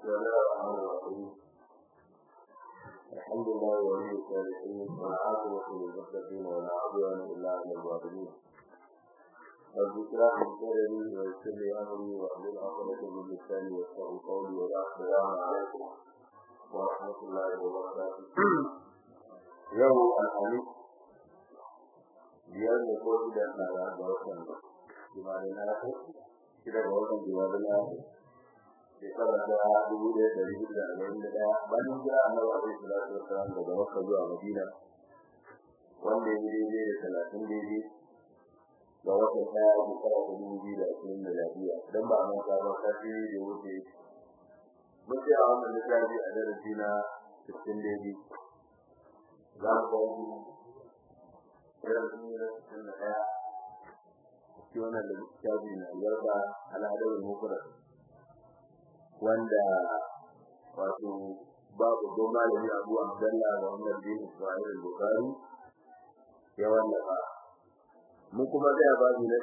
بسم الله الرحمن الرحيم الحمد لله ولي الصالحين والعاقبة للمتقين ولا عدوان إلا على الظالمين رب اشرح لي صدري ويسر لي أمري واحلل عقدة من لساني يفقهوا قولي ولا السلام عليكم ورحمة الله وبركاته يوم الخميس biyar ne ko shida na ga watan jima'a na shida ga watan jima'a na shekara ta dubu ɗaya ɗari hudu da arba'in da ɗaya bayan jira annabi alaihi salatu wassalam daga makka zuwa madina wanda ya daidai da talatin daidai ga watan ɗaya shekara ta dubu biyu da ashirin da lafiya don ba a manta ba sati da wuce mun ce a wannan littafi a darasi na sittin daidai za mu ga wani darasi na sittin da ɗaya shi wannan littafi na albarka al'adar mufrad wanda wato babu ko malami Abu Abdullah da Umar bin Ismail al-Bukhari ya wallafa mu kuma da babu na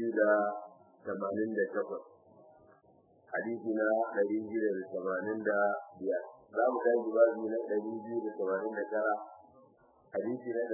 288 hadisi na 285 za mu kai babu na 289 hadisi na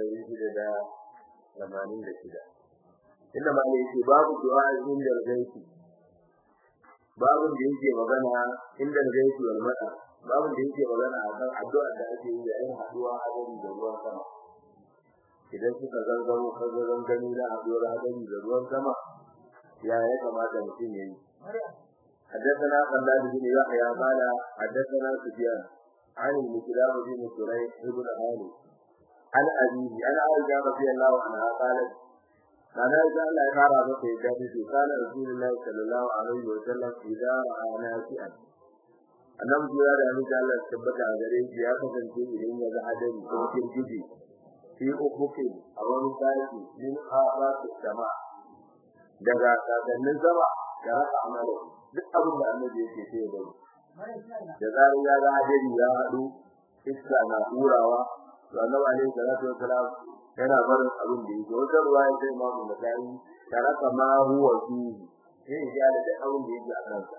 686 inda malami yake babu du'a inda gaiki babun da yake magana inda gaisi wal mata babun da yake magana akan addu'a da ake yi yayin haduwa hadari da ruwan sama idan suka gangaro ka gangani na haduwar hadari da ruwan sama ya ya kamata mutum ya yi حدثنا خلاد بن يحيى قال حدثنا سفيان عن المكدام بن سريح بن عالي عن أبيه عن عائشة رضي الله عنها قالت kana da Allah ya fara maka ya dace shi kana Rasulullahi sallallahu alaihi wa sallam idan ra'a nasi'an annabi ya da ni Allah ya tabbata a gare shi ya kasance idan ya ga hadari ko kirkiji fi ufuki a wani sashi min afatu sama daga sadannin sama ya raka amala duk abin da annabi yake sai da da zarar ya ga hadari ya hadu iska na hurawa to annabi alaihi salatu wasalam yana barin abin da yake wata ruwaya sai ma mu mutane taraka ma huwa fi sai ya da da abin da yake a kansa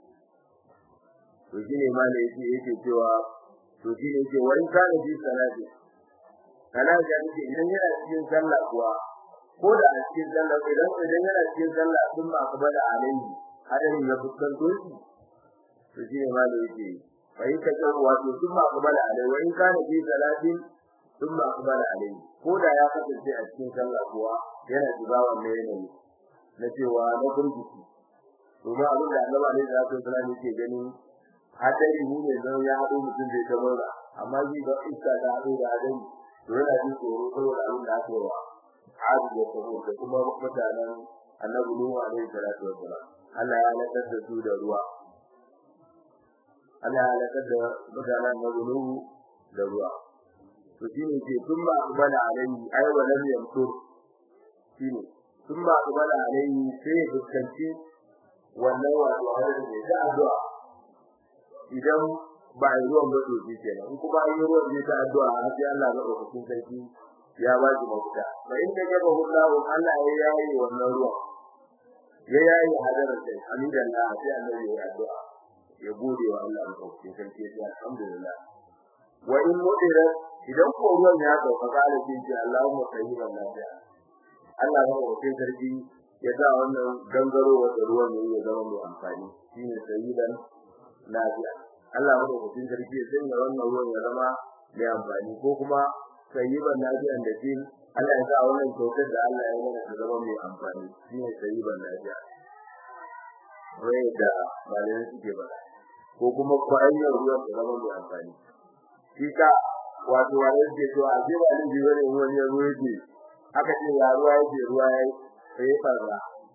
to shine ma da yake yake cewa to shine yake wani kana bi salati kana ga yake idan yana cikin sallah kuwa ko da a cikin sallah idan idan yana cikin sallah sun ba ka bada alaihi hadarin ya fuskanto shi to shine ma da yake bai ka ce wato sun ba ka bada alaihi wani kana bi salatin sun ba ku bala alai ko da ya kasance a cikin sallah kuwa yana shiga wannan yanayi na cewa na gurguci domin abin da annabi alaihi salatu wasallam yake ganin hadari ne ne zan ya hado mutum zai ta mura amma shi ga iska da hado da hadari to yana jin tsoro saboda abin da aka yi wa hadu da tsoro da kuma mutanen annabi nuhu alaihi salatu wasallam Allah ya lakar da su da ruwa Allah ya lakar da mutanen annabi nuhu da ruwa to shine ce tun ba bala alayhi ay wa lam yamtur shine tun ba bala alayhi sai fuskanci wannan wato hadin da ya addu'a idan ba yi ruwan ba to shi kenan in kuma yi ruwan ne ta addu'a har sai Allah ya dauka cikin sarki ya ba shi mafita fa in da gaba hullahu Allah ya yayi wannan ruwan ya yayi hadarin sai hamidallah sai Allah ya yi addu'a ya gode wa Allah da cikin sarki ya alhamdulillah wa in mudira idan ko ruwan ya dauka kala sai ce Allahumma sayyiban lafiya Allah ya wa sai sarki ya sa wannan gangaro wata ruwan ne ya zama mai amfani shine sayyiban lafiya Allah ya wa sai sarki ya sanya wannan ruwan ya zama mai amfani ko kuma sayyiban lafiya da shi Allah ya sa wannan kyautar da Allah ya mana ta zama mai amfani shine sayyiban lafiya wai da malamin suke ba ko kuma kwayar ruwan da zama mai amfani shi ka wato wani ke to a je ba ni bane wani ya zo yake aka ce ya ruwa yake ruwa yayi sai farza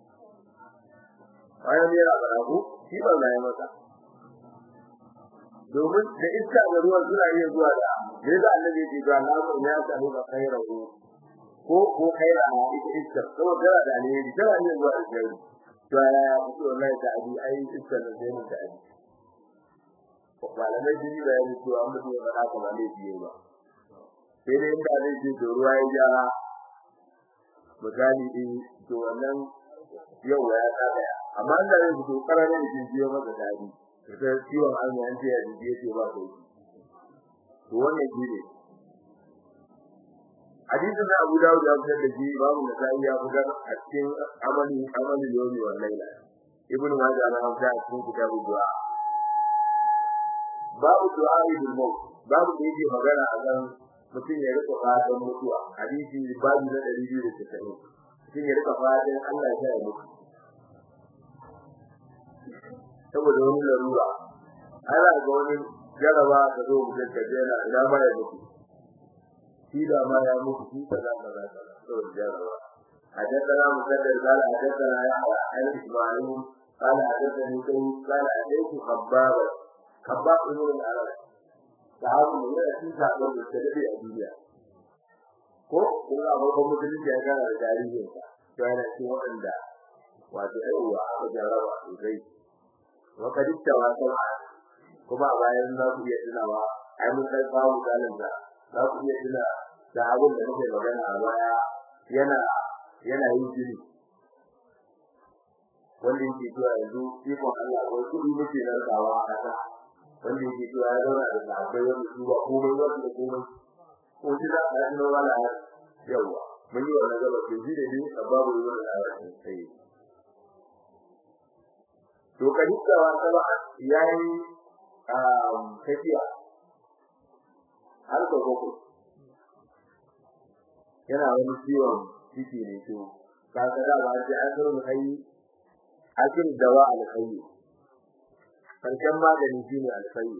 wani ne ya fara ku shi ba na yi masa domin da iska da ruwan suna iya zuwa da yadda annabi ya ce ga na mu ya samu da khairahu ko ko khaira a ita iska ko da da ne da da ne zuwa da kai to ya ya fito wallahi da abi ai iska da zai da abi malamai sun yi bayani cewa an mutu ya faɗa ka ba ne biye ba sai dai inda zai ce to ruwa ya ja misali din to wannan yau ya tsaya amma da zai fito kararin da biyo masa dadi da ciwon hanya an ce ya ji ce ba sai to wannan shi ne hadisin da Abu Dawud ya fitar da shi babu da sai ya fitar a cikin amali amali yomi wa laila ibn Majah na hausa a cikin kitabu du'a babu du'a bil maut babu da yake magana akan mutum ya rika fatan mutuwa hadisi babu na 290 mutum ya rika fatan Allah ya sa mutu saboda wani larura ana ga wani jaraba da zo mutum ka jena ina ma ya mutu shi da ma ya mutu shi kaza kaza kaza saboda jaraba حدثنا مسدد قال حدثنا يحيى عن اسماعيل قال حدثني كيف قال اتيت خبابا خباب بن العرب sahabu ne da shi sabon da ta dace a duniya ko kuma abokan musulunci ya gana da tarihin sa to yana cikin waɗanda wato aiwa aka jarraba sosai wa kadista wa sama kuma bayan za ku iya tunawa ai mun kai kawo misalin da za ku iya tuna da abin da nake magana a baya yana yana yin jini wanda yake cewa yanzu ikon Allah ko kudi muke narkawa a kasa wanda yake cewa ya zauna da sahabbai wanda su ba komai ba su da komai ko shi da a yanzu wala yawa mun yi wannan gaba ke ji da ni babu wani alaƙa sai to kadikawa saba yayi um tafiya har da gogo yana wani ciwon ciki ne to kaga da ba ji an zo kai akin dawa alkhayyi karshen magani shine alkhayyi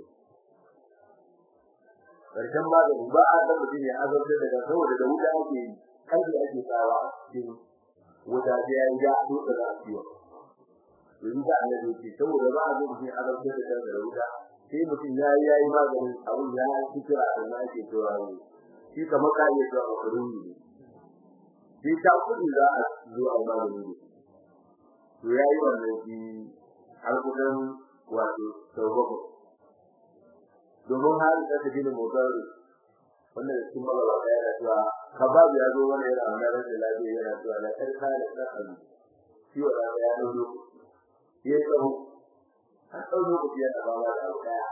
karshen magani ba a san mutum ya azabta daga saboda da wuta ake yi kalbi ake tsawa cikin wuta sai ya yi ga dutse da ciwo yanzu da annabi ce saboda ba a zo mutum azabta da kansa da wuta sai mutum ya yi yayi maganin abin ya yi kira da na ake cewa shi kamar ka iya cewa makaruni ne shi ta kudi za a zo a magani ne to ya yi wannan shi har kudin wato sau bakwai domin har da ta gina motar wanda cikin magana ɗaya da cewa kabab ya zo wani yana wani rashin lafiya yana cewa na karka da tsakari shi wa ɗaya ya ɗau lokaci ya tsawo an ɗau lokaci yana ba ma da abu ɗaya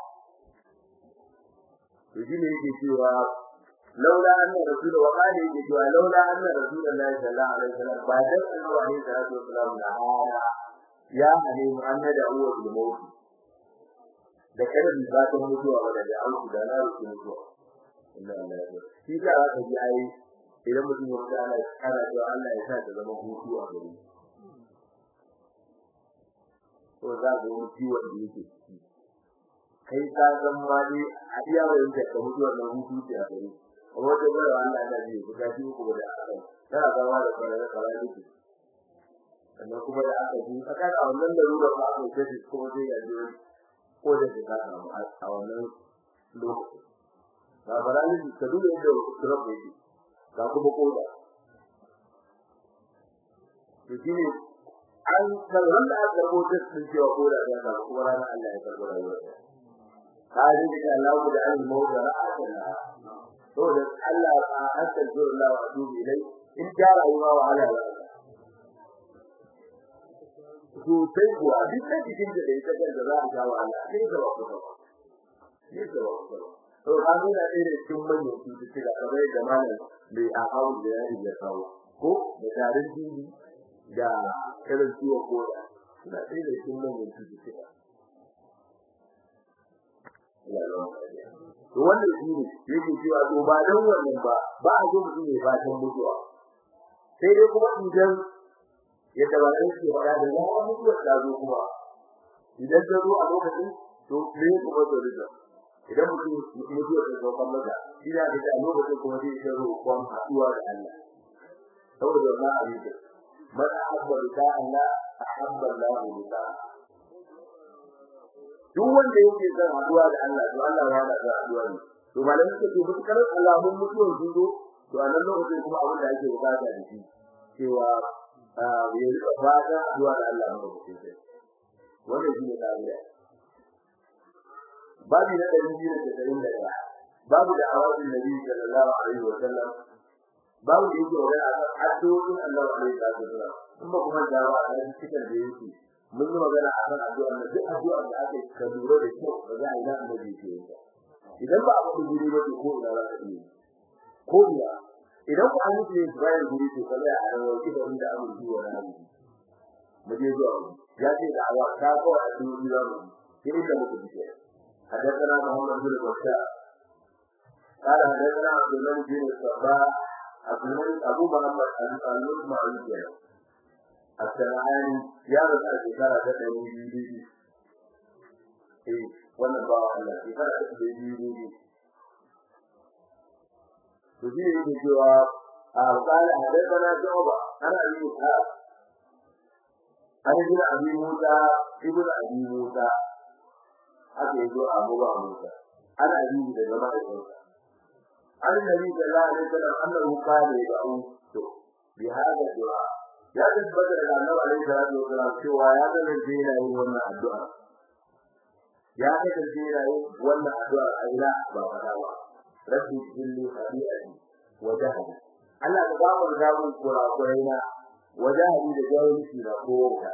to shi ne yake cewa laula anna rasul wa qala yake cewa laula anna rasulullahi sallallahu alaihi wasallam ba dan annabi alaihi salatu wasallam da hana ya hane mu an da uwa bil maut da kada bi ba ta mutuwa ba da auku da na rufe mutuwa inna lillahi shi ka aka ji ai idan mutum ya mutu ana kana cewa Allah ya sa ta zama hutu a gare to za ga wani ciwon da yake ciki kai ka san ma dai a iya wayin da ka mutuwa na hutu ce a gare kuma wata bai wa Allah da ji ku ga shi ku da aka tana zama da kare da kare ne sannan kuma da aka ji aka a wannan da ruwa ba aka ce ko dai ya ji ko da ka samu a wannan lokaci ba barani ka duba yadda kusurar da yake ga kuma koda to shine an san wanda aka karbo ta sun cewa koda da ka kuma ranar Allah ya karbo rayuwar ka ji da Allah da an mawda ra'atana to da Allah a hasan Allah wa dubi dai in ta rayuwa wa ala to sai kuwa duk da cikin da ita da za a ga wa Allah sai ga wa kuma sai ga wa kuma to an nuna ɗaya da cikin manyan cututtuka kamar da malam bai a hawo da yari ya kawo ko da tarin jini da irin ciwon koda suna ɗaya da cikin manyan cututtuka to wannan shi ne yake cewa to ba dan wannan ba ba a zo mutum ya fatan mutuwa sai dai kuma idan yadda ba sai ke fara da ya mutuwa ta zo kuma idan ta zo a lokacin to me kuma to da idan mutum mutuwa ta zo kan mata shi ya ga a lokacin kuma zai yi roƙon haɗuwa da Allah saboda wannan abin da man ahabba lika Allah ahabba Allah lika duk wanda yake son haɗuwa da Allah to Allah ya da haɗuwa ne to malamin suke mutukar alamun mutuwar sun zo to a nan lokacin kuma abin da ake bukata da shi cewa ya rika fata haɗuwa da Allah ne wannan shi ne kariya babu na ɗari biyu da ɗari da ɗaya babu da awazin nabi sallallahu alaihi wa sallam babu da yake magana akan addu'o'in Allah alaihi wa sallam in ba kuma da ba a cikin da yake mun yi magana a kan addu'a na duk addu'a da aka yi ka lura da kyau ka ga ina annabi ke yin ta idan ba a faɗi guri ba to ko ina za ka iya ko ina idan ku an yi bayan guri to ka ga a nan wani da inda an yi wa nan mu je zuwa ya ce da Allah ta ko a cikin gida mu sai da muku ji حدثنا محمد بن بشار قال حدثنا عبد الملك بن الصباح عبد الملك ابو محمد المسمعي السمعاني يا رب الشكارة تدعي بيدي إيه وانا بابا الله شكارة تدعي بيدي تجيه بجواب قال حدثنا شعبة أنا أبي إسحاق أنا ابن أبي موسى ابن أبي موسى haka yazo Abu Bakar Musa ana yi da jama'a ɗinsa annabi sallallahu alaihi wasallam annahu kana yad'u to bi hada du'a ya tabbata da annabi alaihi salatu wasallam cewa ya zama yana yin wannan addu'a ya kasance yana yin wannan addu'a a ila ba fada ba rabbi jilli khabi'ati wa jahli Allah ka bamu da mun kurakurai na wa jahli da jahilci na kowa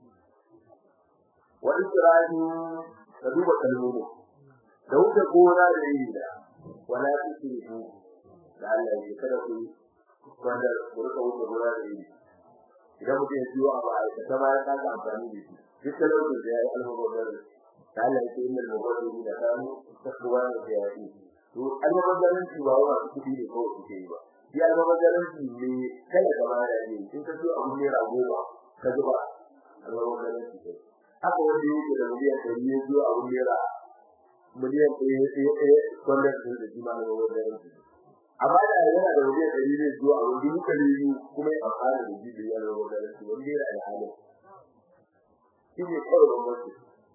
wa isra'i ka duba kalmomi da wuce gona da yi da wala tusiru da Allah ya kada ku wanda ku rika wuce gona da yi idan mutum ya ciwo a baya ta ma ya kasa amfani da shi duk talauci da ya yi almababar da Allah ya ce inna al-mubazziri da kanu takwa da ya yi to almababbarin ci ba wa su kudi ne ko su ke yi ba shi almababbarin ci ne kada ka ma da yi in ka ciwo abu ne rago ba ka ji ba almababbarin ci kai haka wanda yake da miliyan ɗari ya biyo a naira miliyan ɗaya ɗaya ɗaya wanda su da shi ma na wanda ya rufe amma da yana da miliyan ɗari zai biyo a wanda duka biyu kuma ya amfana da shi da ya na wanda ya rufe wanda yana da halin shi ne kawai bambanci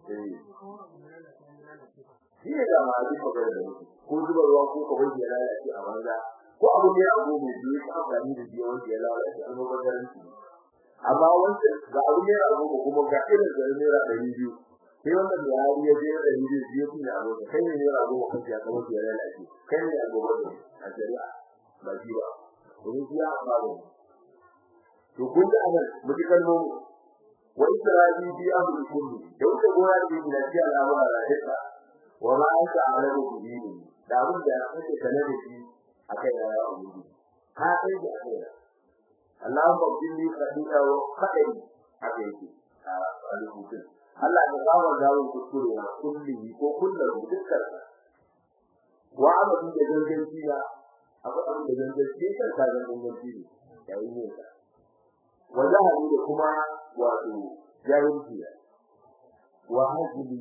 shi ne da ma duk magana da mutum ko zuba ruwa ko ka wanke ya lalace a banza ko abu ne a gobe biyu ka amfani da shi wanda ya lalace a mabagaranci amma wanda ga abu ne a gobe kuma ga irin da naira ɗari biyu sai wanda da hali ya je da ɗari biyu biyu kuma a gobe kai ne naira goma kan ya kama ya lalace kai ne a gobe ne a shari'a ba shi ba domin shi ya amfani to kun ga anan mutukar mu wa isra'i bi amri kulli da wuce gona da bi lafiya al'amura da hissa wa ma anta alamu bi da abin da kake kana da shi akai da ya umuri ka kai da akai Allahumma inni qadira wa qadari haka yake a rubutun Allah ya kawo dawo kuskure na kulli ko kullum dukkan wa amadu da ganganci na abu abu da ganganci kan ka ganganci ne yayin ne ka wa jahili da kuma wato jahilci wa hajili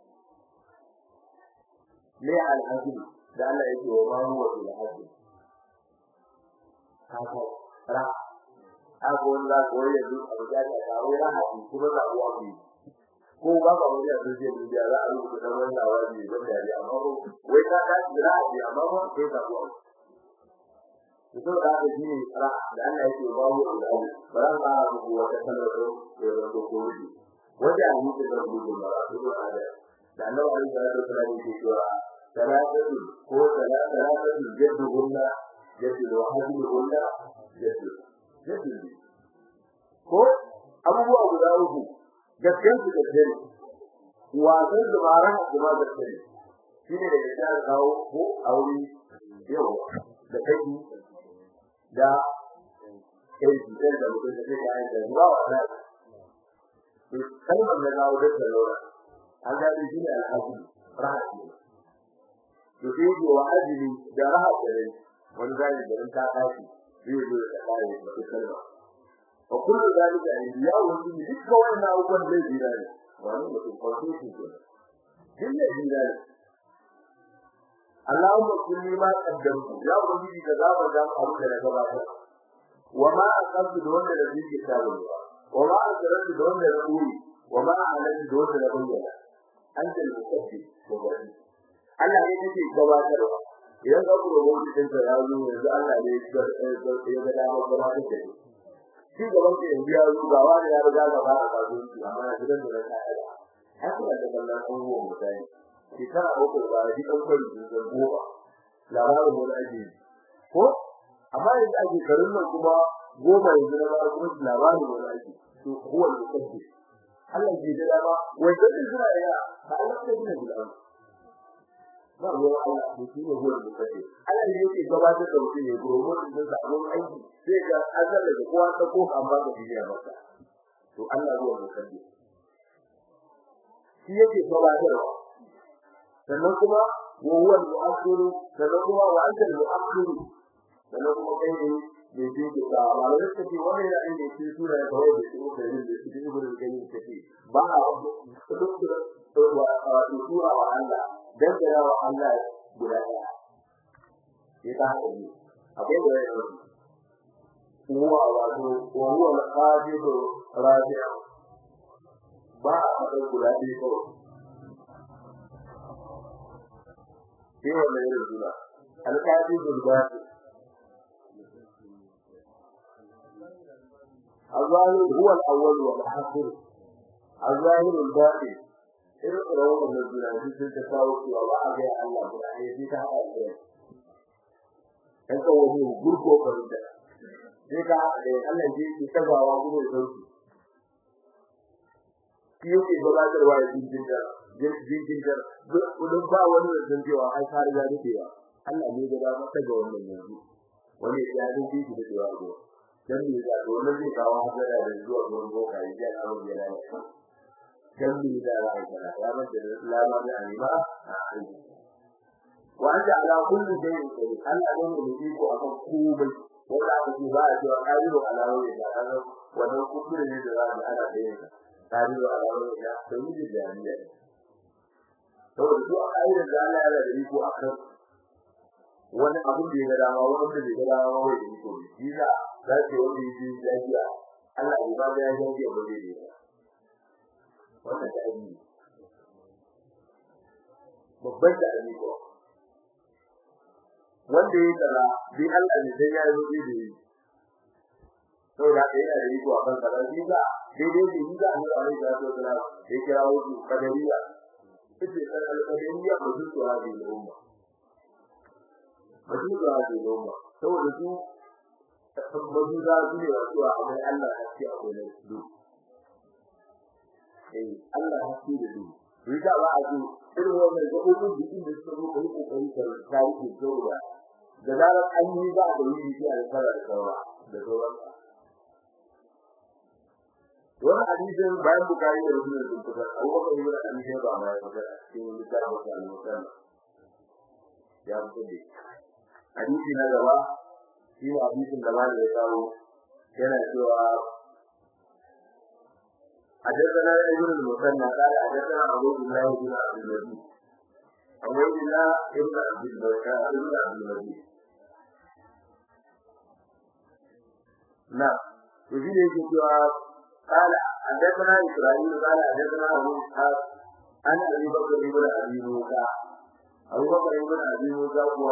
ne al-hajili da Allah yake wa ma huwa bil hajili haka ra abun da koyi duk abu da ka kawo rahati kuma da uwa bi ko ba ba wani a cikin media za a rubuta dan wannan lawaji da dare amma wai ka ta jira ji amma ba sai ka uwa to da ga ji ra da Allah yake ba mu da abu baran ba mu wata sanar da da ko ko ji wanda an yi da rubutu ba to da da Allah ya yi da sallallahu alaihi wasallam salatu ko salatu salatu jaddu gunna jaddu wa hadu gunna jaddu jaddu ko abubuwa guda uku gaskiyar su gaskiya ne wasan dabara kuma gaskiya ne shi ne da ya kawo ko aure yau da kai da kai da da mutum da kai da da zuwa wala to kalmar da kawo da tsarora an ga shi ne alhaji rahati to sai ji wa ajili da rahati ne wani zai da ta tashi zai zo da kare da kalma wa kullu zalika ya wani duk wannan abubuwan da zai jira ne wani mutum kwanto shi ke din da jira ne Allahumma kulli ma qaddamtu ya wani da zaba da abu da gabata wa ma aqamtu da wanda da zai tawo wa ma asrartu da wanda da kuri wa ma alantu da wanda da bayyana anta al-muqaddim wa bari Allah ne yake gabatarwa idan ka kuma wani din da ya zo yanzu Allah ne ya ga dama gabatar da shi shi gaban ka yanzu ya zo ga wani ya riga ga fara kasuwanci amma ya gidan da ya yi haka da kallon abubuwan mutane shekara uku ba ji dan kwari da goma labarin wani aji ko amma yanzu ake karin nan kuma goma yanzu na ba kuma labarin wani aji to huwa da kake Allah ke da dama wanda din suna da yawa ba Allah ke gina gida ba ruwan Allah ko shi ne ruwan da kake Allah ne yake gabatar da mutum ya goro mutum da sabon aiki sai ga azar da kowa ta ko an ba da biya maka to Allah ruwan da kake shi yake gabatarwa sannan kuma wa huwa al-mu'akhiru sannan kuma wa anta al-mu'akhiru sannan kuma kai ne mai jinki da malamai suka ce wannan yana inda yake sura da kawai da su da yin da su ibn al-qayyim suka ce ba a duk da wa sura wa Allah dan da wa Allah guda ɗaya ya ta haka ne akwai da yawa huwa wato wa huwa al-qadiru rabi'a ba a faɗa guda ɗaya kawai sai wannan irin suna al-qadiru rabi'a الظاهر هو الأول والآخر الظاهر الباطن irin wannan juna shi sun ta kawo cewa ba a ga Allah ba ai sai ta haɗa da kan ka wani gurgo farida sai ka da Allah ji ki tabawa gudu da sauki shi yake gabatarwa da jinjin da jinjin da kudin ba wani da san cewa ai ka riga da cewa Allah ne ga dama ta ga wannan yanzu wani ya yi shi da cewa ko dan ne da wannan zai kawo hadara da zuwa gurin boka ya ga abin da ya dan ne da ya aikata ya mace da lama da alima wa anta ala kulli shay'in qadir Allah ne mai iko akan komai wanda aka ce ba a cewa qadiru ala wani da kana wannan kuskure ne da za a ana da yin qadiru ala wani da sai da jami'a saboda su a ƙa'idar da Allah yana da iko akan wani abin da ya ga dama wani da bai ga dama wai da iko ne shi da za ce wani yi lafiya Allah ya ba da ya jaje ba zai yi wannan da ayi babban da ayi ko wanda ya tsara bi Allah ne sai ya yi rubi da yi saboda haka yana da iko akan kaza shi ga daidai da yi ga Allah ne da so da ya kira wasu kadariya ita ce al-kadariya ba su tsara da umma ba su tsara da umma saboda su tabbatu za su ne wasu akwai Allah a cikin akwai na su eh Allah ya ce da su rida ba a ji irin wannan da kuma jikin da suka zo kai kokari ka tarihi saboda da zarar an yi ba da yi shi a fara da saura da sauran wani hadisin bayan bukari da wasu da kuka Abubakar ibn Abi Shayba ma ya faɗa cikin littafin al-Musannaf ya fadi hadisi na gaba shi ne hadisin da malai ya kawo yana cewa حدثنا ابن المثنى قال حدثنا ابو الله بن عبد المجيد ابو الله ابن عبد ابن عبد المجيد نعم وفي يجوا قال حدثنا اسرائيل قال حدثنا ابو اسحاق عن ابي بكر بن ابي موسى ابو بكر بن ابي موسى هو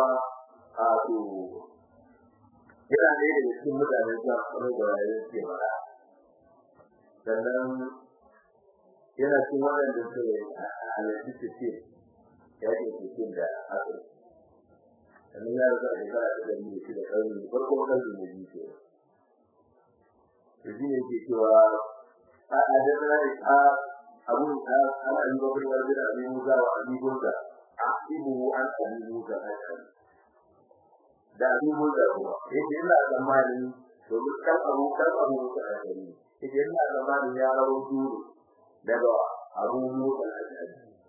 yana da yake cikin mutanen da kuma da rayuwar ke mara sannan yana cikin waɗanda suka yi halarci cikin ya ke cikin da aka sannan ya rasa da fara da gani shi da ƙarni farko ƙarni na biyu ke da shi ne ke cewa a adana a abu a an abi bakar yarda da abin musa wa abin gunta a ibu an abin musa a kan da abin gunta kuma yake ina tsammanin domin kan abu kan abu musa a kan yake ina tsammanin ya rawo duro daga abu musa a kan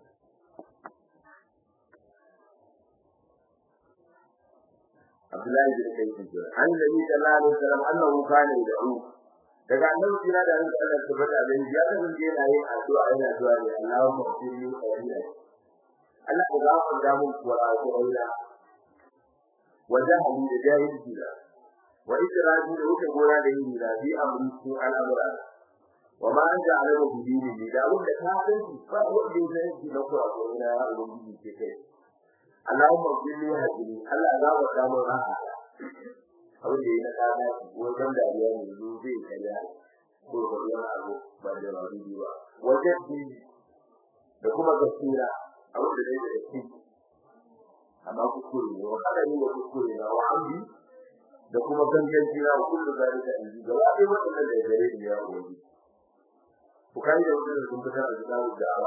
Abdullahi bin Kayyim ce an nabi sallallahu alaihi wasallam annahu kana yad'u daga annabi kira da Allah Allah tabbata da ya kasance yana yin addu'a yana addu'a ne Allahumma qini qawla Allah ya gafa da mun kuwa ko aula wajahali da jahilci da wa ikraji da wuce gora da yin da bi amri ko al'amura wa ma anta alama bidini ne da wanda ka san shi ba wanda ya san shi da kuwa ko ina ya ubangiji ke kai Allahumma qini hadini Allah ya gafa da mun ra'a abin da yana kana wajen dariya ne zo zai kalla ko ba ya abu ba da rabi ba wajen bi da kuma gaskiya abin da zai da shi amma kuskure ne wa kada ne kuskure na wa ambi da kuma gangan jira kullu zalika inji gaba ɗaya wannan da gare ni ya ubangi bukari da muslim sun fitar da kitabu da'awa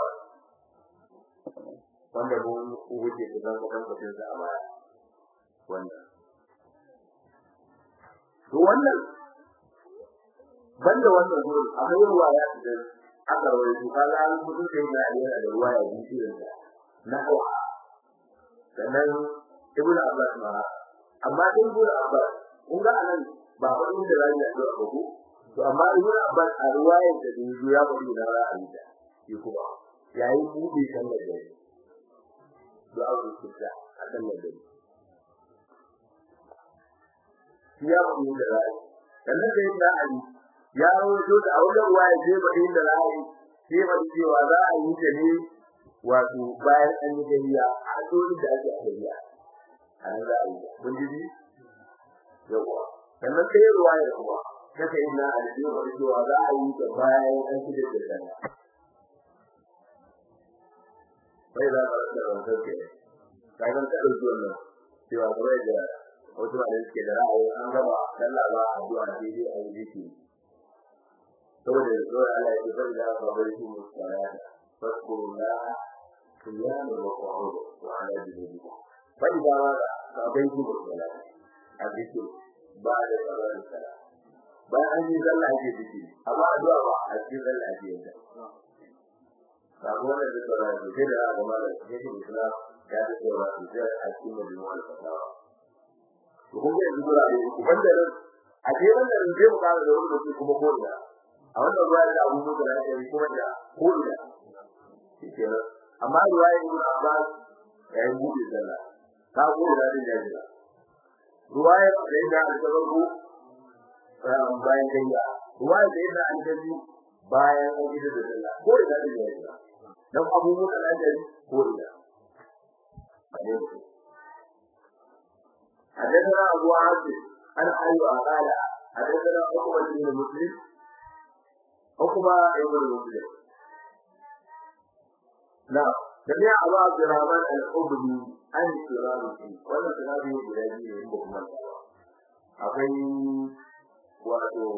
wanda mun wuce da zan ga kan sa a baya wannan to wannan banda wannan gurin akwai ruwa ya da aka rawaye su kaga an mutu sai da yana da ruwa ya bi shi da na hawa sannan ibnu abbas ma amma din ibnu abbas kun ga anan ba wani da zai yi da ko to amma ibnu abbas a ruwayar da dinzu ya bari da ra'ayi da shi kuma yayi buɗe kan da dai da abu kida a kan da dai ya bari da ra'ayi sannan sai da ali ya rawaito da a wajen ruwaya sai bari da ra'ayi sai bari cewa za a yi ta ne wato bayan an yi gariya a tsori da ake a gariya a nan za a yi kun ji ji yawa sannan sai ruwaya kuma ta kai na aljihu da cewa za a yi ta bayan an ci da jirgin bai za a rasa rantar ke kayan ta ɗauki wannan cewa kuma da wasu malamai suke da ra'ayi an gaba dan laba a zuwa daidai a yi jiki saboda da zuwa Allah ya ce bai da ba bai shi musalata فاذكروا الله قياما وقعودا وعلى جنوبكم فإذا وضع فأبيتم الصلاة الذكر بعد صلاة الصلاة bayan an yi zalla ake ciki amma addu'a ba a cikin zalla ake yin ta sabo wannan da tsara da ke da ga malam yake da ya da cewa su da a cikin majmu'ul fatawa to kun ga yanzu da ku banda nan a je wannan da mu kara da wani mutum kuma ko da a wannan ruwa da abu da ya yi kuma da ko da kenan amma ruwaya ibn Abbas ya yi buɗe sallah ta ko da din ya jira ruwaya da ina da sababu bayan gayya ruwaya da ina an gani bayan an gida da sallah ko da din ya jira dan abubuwan da ake ko da حدثنا أبو عاصم عن أيوة قال حدثنا عقبة بن مسلم عقبة بن مسلم نعم جميع أبو عبد الرحمن الحبلي عن سلام wannan sanabi guda biyu ne ko kuma akwai wato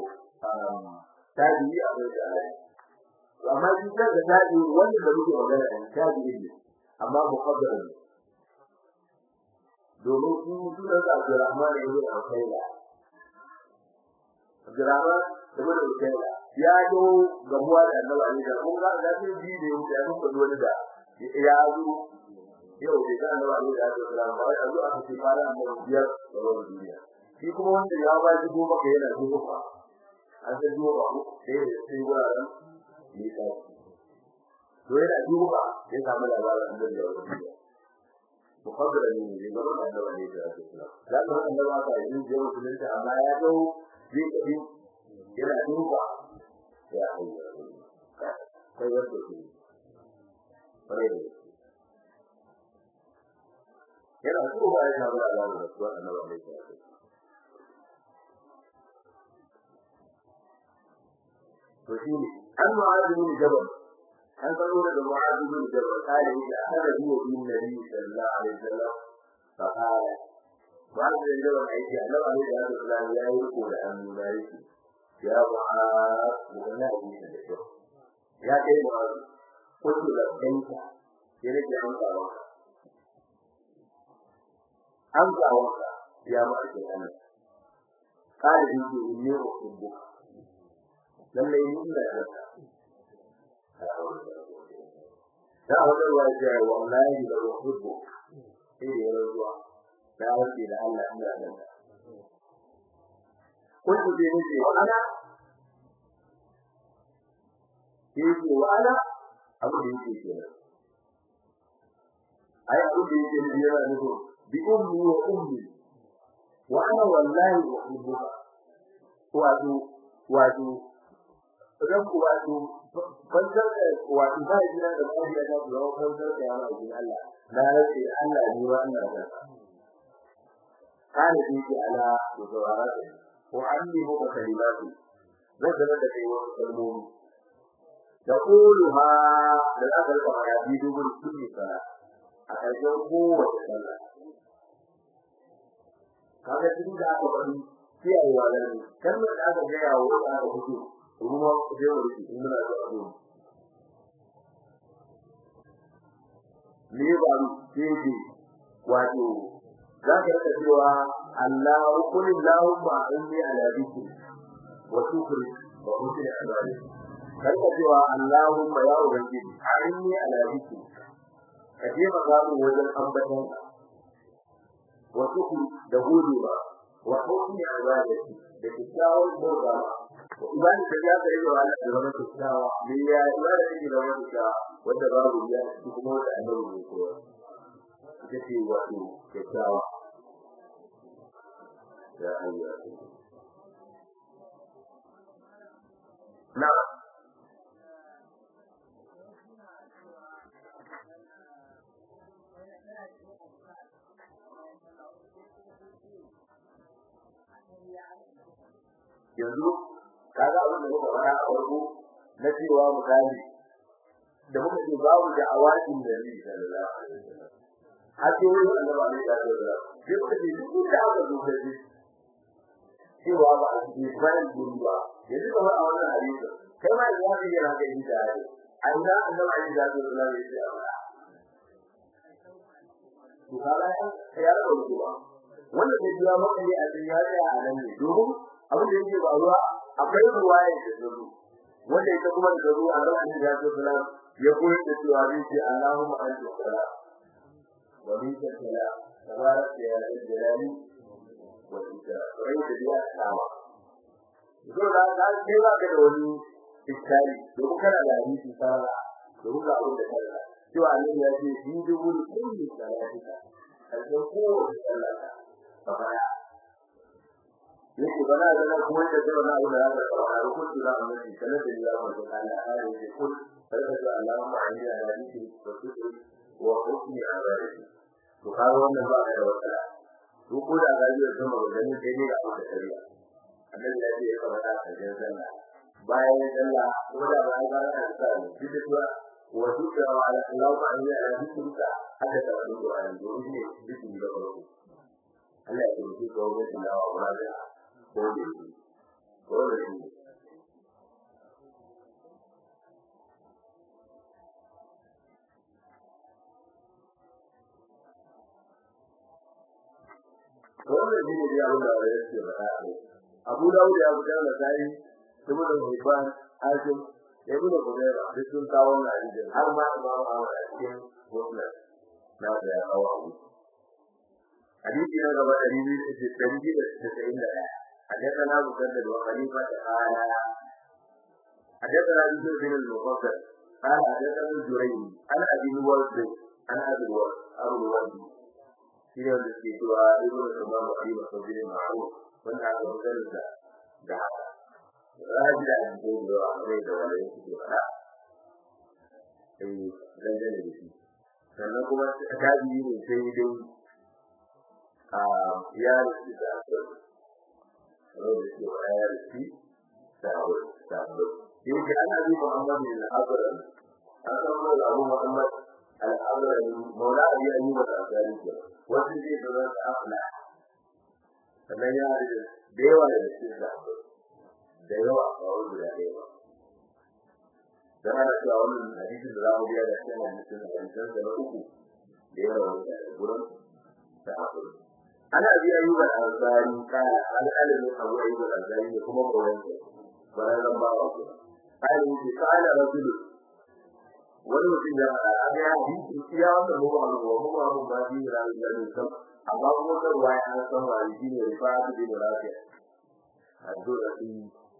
tabi akwai da alai amma shi da tabi wanda da muke magana ne tabi ne amma muqaddar ne domin su sunan da Abdurrahman ne ne a kaila Abdurrahman da mun kaila ya zo gabuwa da annabi ne da kun ga da sai ji da yau da kun wani da ya zo yau da kan annabi ne da sallallahu alaihi wasallam ba a ce fara annabi biyar da wani duniya shi kuma wanda ya ba shi goma kai yana duba ba an san duba ba sai da sai wuraren ne ta to yana duba sai samu labarin annabi da wani duniya mukaddara ne ne ga wannan annabi ne da sallallahu alaihi wasallam da kan annabi ka yi je musulunta amma ya zo zai kabi yana duba ya hayya kai wanda ke bare da yana so ba ya samu alamu da suwa annabi alaihi salatu to shi ne an ma'azu bin jabal an karo da ma'azu bin jabal kale da aka biyo bin nabi sallallahu alaihi wasallam fa kale ma'azu bin jabal aiki annabi alaihi salatu ya yi ko da annu da yake ya ma'azu wannan abin da kyau ya kai ma'azu kullu labbaika ya rike an kawo an kawo ya ma'azu ana kale din ke ne ko kubbu lalle ni ina da da wannan ruwa ya wallahi da kubbu sai ya ruwa da wuce da Allah ina da kullu bi ne wa ana yake wa ana abu da yake kenan ai abu da yake ne yana nufin bi ummi wa ummi wa ana wallahi wa ummuka wato wato idan ku wato banzar da wato ba jira da ba jira da ba banzar da yana jin Allah na rage Allah ne wa Allah da kana ji ala da zawara wa anni muka kalimatu zai zama da kai wasu kalmomi تقولها للأجل ويزيد من كل صلاة أتجر قوة صلاة kaga cikin da aka bari kiyayewa da kalmar da aka gaya wa aka fito kuma sai mu rufe in muna da abu ne ba mu sai wato za ka rika cewa Allahu kullu Allahumma inni ala dhikri wa shukri wa husni ibadati kan ka cewa Allahumma ya ubangiji inni ala dhikri ka je maza mu wajen ambaton wa shukri da gode ba wa husni ibadati da kyakkyawar bauta wa ibadati da ya kai wa Allah da wani kyakkyawa me ya ibadati da wani kyakkyawa wanda babu ya kuma wanda annabi ne koyar ita ce wato kyakkyawa ya hanya na yanzu kaga abin da muka faɗa a farko na cewa misali da muka ce babu da awakin da zai sallallahu alaihi wasallam hakimin Allah ne da Allah duk da duk da aka zo da shi cewa ba a ji bayan guri ba yanzu kuma a wannan hadisi kai ma ya ga yana ga yin da ai Allah Allah ne da Allah ne da Allah to kaga ya rabu ba wannan da jiya maka ne a duniya ya a nan ne domin abin da yake faruwa akwai ruwaya da zuru wanda ita kuma da zuru Allah ne da Allah ya koyar da cewa zai ce Allahumma anta salam ومنك السلام تبارك يا ذا الجلال والإكرام وعيد بها السلامة يقول لا لا كيف كده ولي بالتالي لو كان على حديث صلى لو كان أقول لك شو عليه يا شيخ في دول كل صلاتك الجمهور صلاة فقايا yake bana da nan kuma da cewa na Allah ya fara rubutu da annabi sallallahu alaihi wa sallam Allah ya ce kul farka Allahumma inni ala dhikri wa shukri wa husni ibadati to kawo wannan ba da wata to ko da ga yau kuma ga ni dai ne da abu da shari'a annabi ya ce ya kamata ka je sallah bayan sallah ko da ba ga ka sa ni duk da wa duka wa ala Allah ba ni a cikin ka haka da wani Qur'ani don ne duk da farko Allah ya yi ko wani da wa da ko da ko da wannan shi ne ya wanda ya ce ba ta ne Abu Dawud ya fitar da sai kuma da Hibban Hakim ya gudu kuma da sun kawo na injin har ma Imam Ahmad a cikin Muslim na da ya kawo abu hadisi na gaba da ribi da dari da tasa'in da ɗaya حدثنا مسدد وخليفة قال حدثنا يوسف بن المفضل قال حدثنا الجريري عن ابي الورد عن ابي الورد ابو الورد shi ne wanda ke cewa ibn Umar Ali Masudi Ma'ruf wanda aka magana da da haka raji da an ce da wani da wani yake ke fara eh dangane da shi sannan kuma tabi'i ne sai dai a ya rufe da asali wanda ke wa ya rufe da asali da asali yake ana bi Muhammad bin Abdul an san Abu Muhammad al-Abdul Maula Abi Ayyub al-Ansari wasu zai zama da afla sannan ya da da yawa da cikin da da yawa a wani guda da yawa dan ana cewa wannan hadisin da zamu biya da cikin hadisin da hadisin da uku da yawa da gurin da abu ana biya yi wa azari kana al'alamin abu ayi wa azari da kuma koyon sa bayan ba wa ku ai ni kana rajulu wani mutum ya faɗa a ga hadisi iya wannan mu ba mu mu ba mu ba ji da da kan amma kuma da ruwaya an san wa ji ne fa da da lafiya addu'a din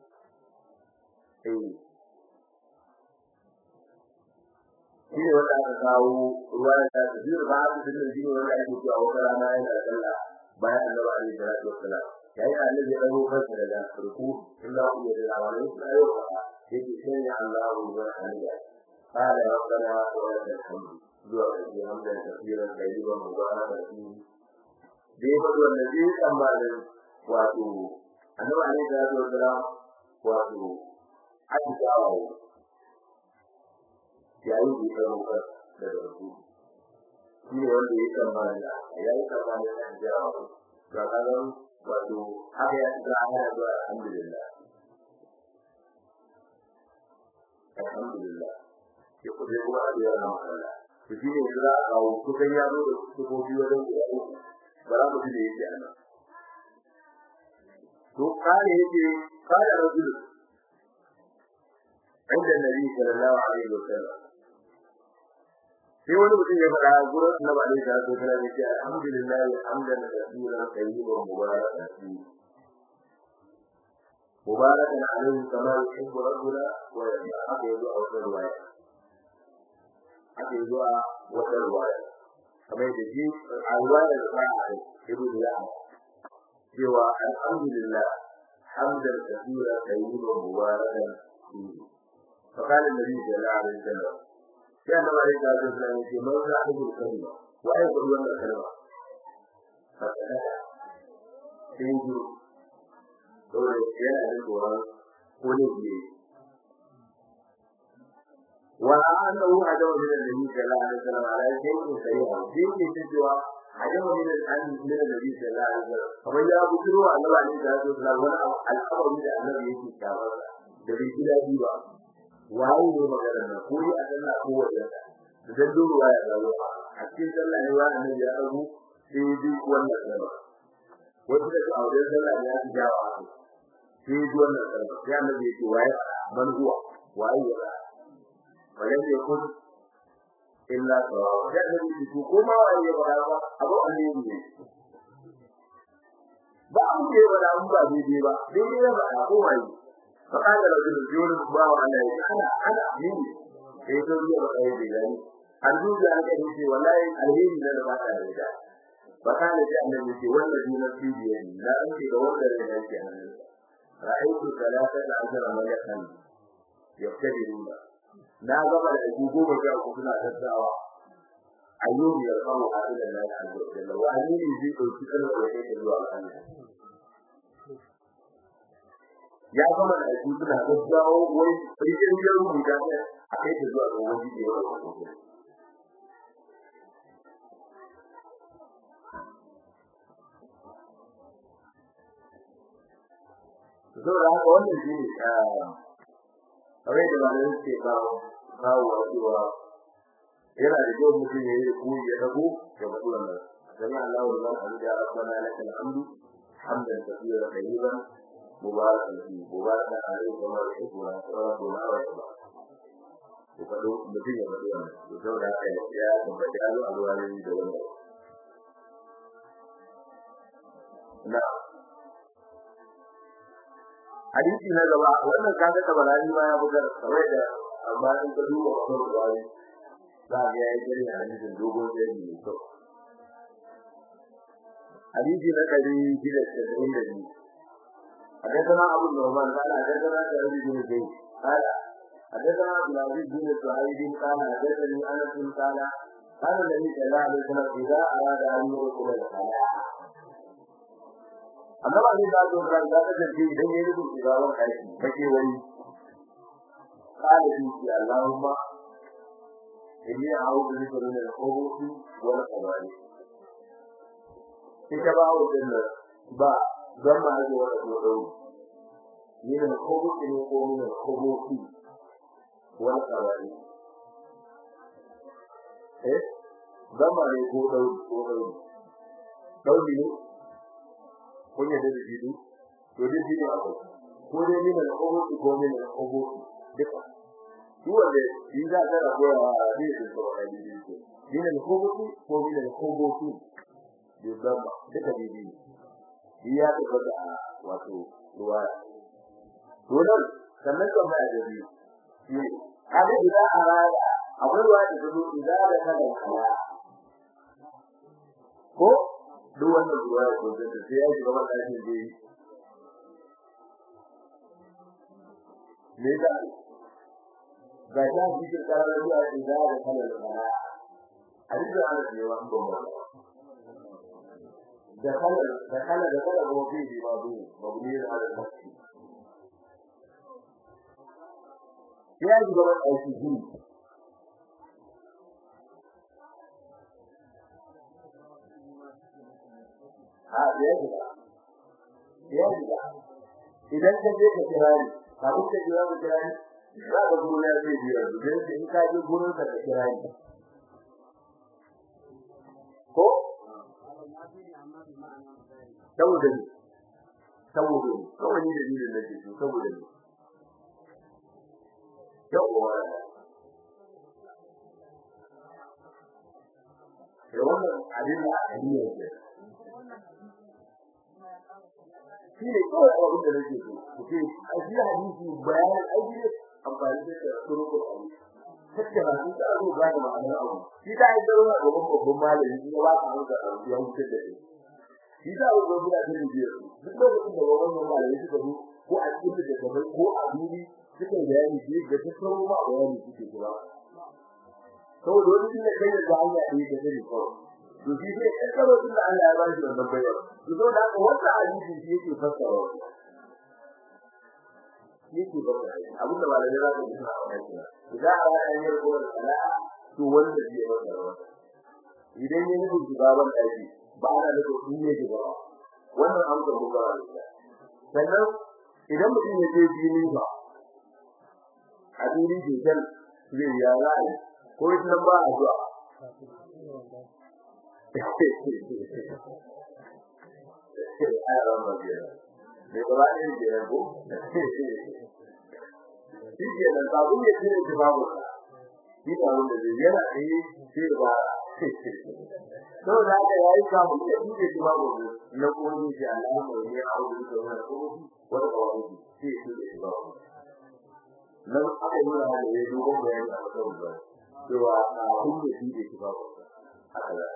eh shi ne wanda aka kawo ruwa da ta ji ba da din ne wanda ake cewa wata rana yana da sallah bayan annabi alaihi salatu wassalam yayin annabi ya dago kansa daga farko illa ku ya da wani sai ya yake sai Allahu wa alaihi قال ربنا ولك الحمد zuwa ƙarshe hamdan tafsirin ɗayiban mubaraka fi da ya faɗi wanda zai tsammanin wato annabi alaihi salatu wasalam wato ajiyawa yayin da ya ɗauka daga rasu shi ne wanda ya tsammanin da ya yi tsammanin da ajiyawa ga kanan wato haka ya shiga ana zuwa alhamdulillah alhamdulillah ya kuje kuma a biya na masala to shine za a kawo kusan ya zo da sufofi wajen guda uku ba za mu ji da yake ana to kare yake kare rajul inda nabi sallallahu alaihi wasallam sai wani mutum ya faɗa gurin annabi alaihi salatu wasallam yake alhamdulillah hamdan kathiran tayyiban mubarakan fi mubarakan alaihi kama yuhibbu rabbuna wa yarda haka yazo a wata riwaya haka yazo a wata riwaya kamar da ji a riwayar da ta ibnu ya cewa alhamdulillah hamdan kathiran tayyiban mubarakan fi فقال النبي صلى الله عليه وسلم sai annabi alaihi salatu wasallam yace man sa'ibul kalima wa ai kullu wannan kalma sai ji dole yana da tsoron ko ne ne wa annahu hadawa min annabi sallallahu alaihi wasallam ala shay'in sayyid din ke cewa hadawa min annabi sallallahu alaihi wasallam kamar ya bukiro annabi alaihi salatu wasallam wani al'amari da annabi yake kyawar da bai ji daɗi ba waye ne magana nan ko yi a sallah ko wajen da dan dole waya da ruwa a cikin sallah ne wa annabi ya rabu sai ji wannan sallah wanda da a wajen sallah ne ya ji jawa sai ji wannan sallah sai annabi ya ce waye man huwa waye ya bayan ya kun illa sawa sai annabi ya ce ko ma waye ya fara ba abu annabi ne ba mu ke wala mun ba daidai ba daidai ya ba ko waye فقال رجل يقول الله عليه انا انا مين sai to ya ba kai da gani an duba an kai ce wallahi alheri ne da ba ta da ga ba kana da annabi ce wanda dina fi biye na an ce da wanda da yake annabi ra'aytu salata da azra malakan yaktabiruna na gaba da ku goma ga ku suna daddawa ayyubi ya kawo hadin da Allah azza wa jalla wa ni zai dauki kalmar da yake zuwa Allah ya gama da aiki suna gaggawo wai rikin yin rubuta ne a kai ta zuwa ga wani da yawa Saboda haka wannan shi ne kawai da malamin ke kawo kawo a cewa yana da kyau mutum ya yi ku ya dago da mutu wannan. Sami Allah wa zan hamdu ya rabbana lakal hamdu hamdan kathira tayyiban مبارك فيه مبارك عليه كما يحب ربنا ورحمه وقالوا mutum ya faɗi wannan to saboda haka ya tabbata ya zo alwalin da wannan na hadisi na gaba wannan kaga da balani ma ya buga kawai da amma in ka duba wannan ruwayi za ga yayi gari a hadisin dogon jari ne to hadisi na kari shi da tsarin da ni حدثنا ابو النعمان قال حدثنا سعيد بن زيد قال حدثنا عبد العزيز بن سعيد قال حدثني انس قال قال النبي صلى الله عليه وسلم اذا اراد ان يركب الصلاه amma ba ni da zo da da da ji idan yayi rubu da wannan kai kake wani qala bi allahumma inni a'udhu bika min al-khubuthi wal khaba'ith kika ba wannan ba don ma ake wata kodau ni da kogoki ne ko ni da kogoki wani tsarari eh don ma ne kodau kodau dauli ne kun yadda da jidu to dai jidu a kai ko dai ni da kogoki ko ni da kogoki duka shi wanda shi za ka da koya a zai su so a jidu ni da kogoki ko ni da kogoki duka duka jidu ya tabbata a wato ruwa dole sannan kan ba da biyu shi haka idan a raya akwai ruwa da zo idan da kada kaya ko duk wannan ruwa da zo da sai ya shiga wannan shi dai me da ga ta cikin karar ruwa idan da kada kaya a duk da ana cewa an bomba دخل دخل دخل هو فيه ماضي مبني على الفتح يجب ان يكون ها يجب يجب idan ka je ka kirani ka buka jira ka kirani za ka gona zai biya idan in ka je gurin ka ka kira ni ko saboda ni saboda ni kawai ni dalilin da ke so saboda ni yawwa da wannan abin da aka yi yanzu shi ne kawai abin da nake so ku ce a ji hadisi bayanin aiki amfani da surukul hadisi tattara su da abu ba da ma'anar abu shi ta yi zaro a gaban babban malami shi ba ka hanka a ya wuce da shi shi ta abu ba da shi biyar duk lokacin da babban malami suka zo ko a cikin da kamar ko a duni suka yi bayani shi ga tattaro ma bayani suke kula saboda wani tunda kai da ga hanya ne da zai ko to shi sai tattaro tunda Allah ya ba shi wannan bayani to saboda haka wannan hadisi shi yake fassara yake fassara abin da malamai za su yi suna wannan idan a an yi ko da sana'a to wanda zai yi masa rawa idan ya nufi shugaban aiki ba ana da ko ne ke ba wannan amsa ko ba sannan idan mutum ya je fili ba a fili ke kan zai ya rai ko ita nan ba a zuwa ne ba ba ne ke ko shi ke nan babu ne ke da babu shi da wanda zai yana yi shi da ba to da ga yayi samu da shi da babu na ko ni shi Allah mai ne a wurin da wannan ko wanda ba wani shi shi da babu nan aka yi mana da yayi dogon bayani a kan ba cewa a kun da shi da babu haka da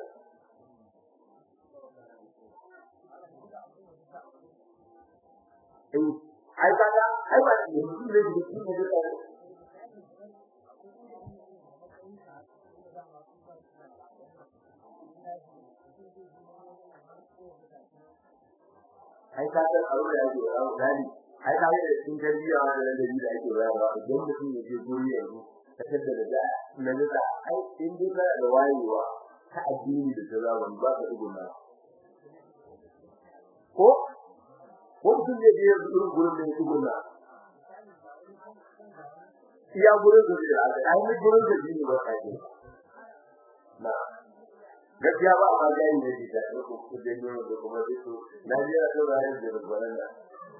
eh ai kaga ai ba shi ne da shi ne da ai ka san aure da yake da gani ai ka ga cikin tarbiyya da da da yake bayarwa idan mutum ya je guri yanzu ka tada da na da ai in dai kana da wayewa ta addini da zaman ba ka duguna ko ko mutum ne da ya gurin gurin da yake guna iya gurin da ya ai ne gurin da yake ba ka ji na gaskiya ba ma ga yin da da ko ko da ne da kuma da su na ji da da yin da wannan da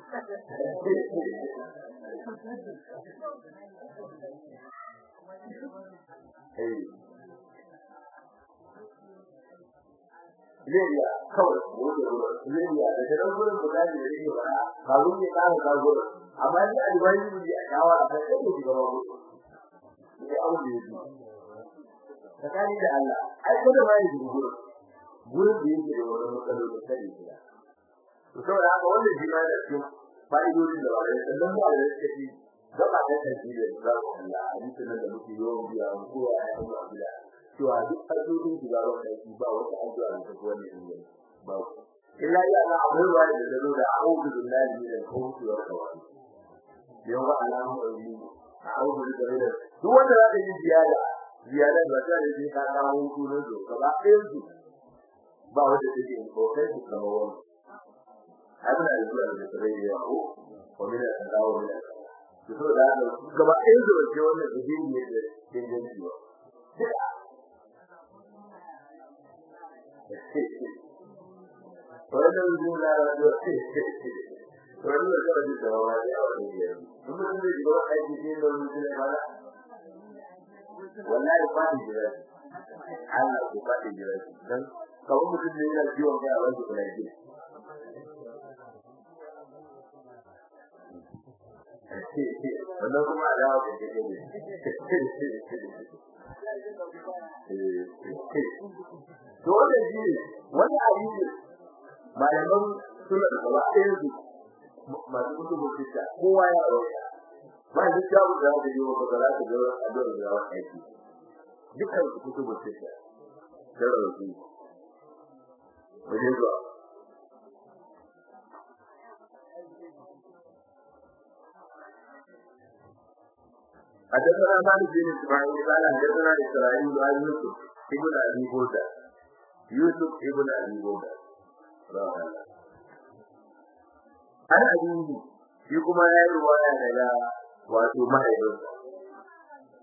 eh Zuriya kawai wanda ruwa zuriya da dan gurin da da yake ba ba mun ne ka ga gurin amma ni alwani ne a dawa a kan da shi gaba mu ne abu da yake tsakani da Allah ai ko da mai gurin gurin da yake da wannan matsalolin sai ya to saboda haka wannan shi ma da cikin fa'idodin da wani sannan ba da yake ci gaba da kanci da za ku Allah a cikin da muke yawan biya ko a yayin da bila cewa duk fa'idodin da za ku yi ba wata addu'a da ta wani ne ba illa ya Allah abu da da zo da a'udhu billahi min al-khawfi wal khawfi yawa alamu ayyubi a'udhu billahi duk wanda za ka yi ziyara ziyara ba ta da ka kawo sunan zo gaba ɗayan su ba wanda take yin kokai su kama wani abin da zuwa da tare da yawo ko min da dawo min da to da gaba ɗayan su ce wannan da yin ne da danganci ba wannan zuwa da da wannan da da da wani ya wani ne kuma da da ba aiki ne da mutum ne ba wallahi fadi jira Allah ku fadi jira dan kawo mutum ne yana jiwon kai a wani kula ji wannan kuma a dawo da kake ne to wannan ji wannan hadisi malaman suna da gaba ɗaya su masu kudu mutunta kowa ya rawaita ba da jawo da da yi wa da za ka ga addu'a da wa aiki dukkan su kudu mutunta da rawaita wajen zuwa حدثنا مالك بن اسماعيل قال حدثنا اسرائيل عن يوسف ابن ابي بودا يوسف ابن ابي بودا an abinci shi kuma ya yi ruwaya daga wato mahaifinsa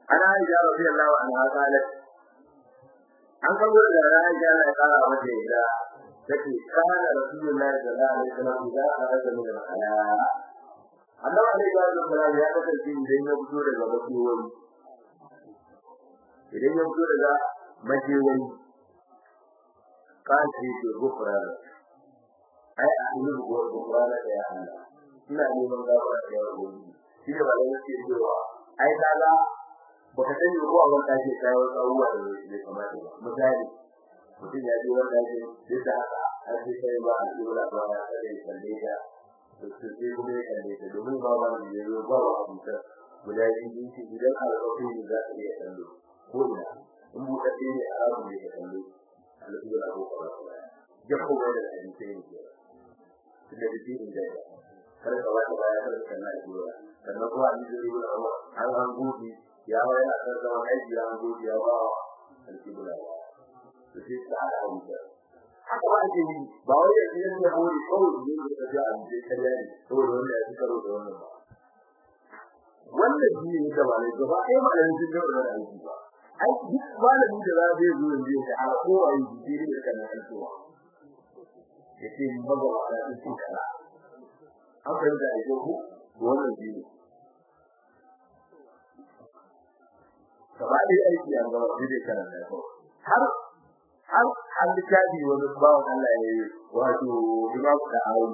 ana aisha radiyallahu anha qalat an kawo da aisha Allah ya kara mata yadda take kana rasulullahi sallallahu alaihi wasallam da araja min al-ala Allah alaihi wasallam ya kasance idan ya fito daga makiyoyi idan ya fito daga makiyoyi kan ce ke gufara ai a cikin gufara da ya Allah ina neman gafara da ya Allah shi da balai yake cewa ai kaga baka sani ko a wanda ke kai wasu abubuwa da bai kamata ba misali mutum ya je wanda ke duk da haka har sai kai ba a cikin wani ba ya kare kalle ta to sai kuma ya kalle ta domin ba ba da yayi ba wa abuta guda biyu shi idan alƙawari ne za ka iya kallo ko ina in buɗe ne a rabu ne ka kallo alƙawari da abubuwa ya ko da hadisi ne ke da dalilin da kar ka wata baya da kana jira sannan kuma an ji da Allah an an gudi ya wa yana da zaman aiki ya an gudi ya ba alƙibla to sai ta hauka haka ba ake yi ba wai yake yin da hori kawai ne da ta an je kariya ne saboda wanda ya karo da wannan ba wannan shi ne da ba ne gaba ɗaya ba da shi da wannan aiki ba ai duk malami da za zai zo yanzu ya a ko a yi jiri da kana aikowa yace magana da shi kana an fahimta a yau wannan shi ne gaba ɗaya aiki an gaba shi ne kana da har har har littafi wani bawan Allah ya yi wato imam da ayi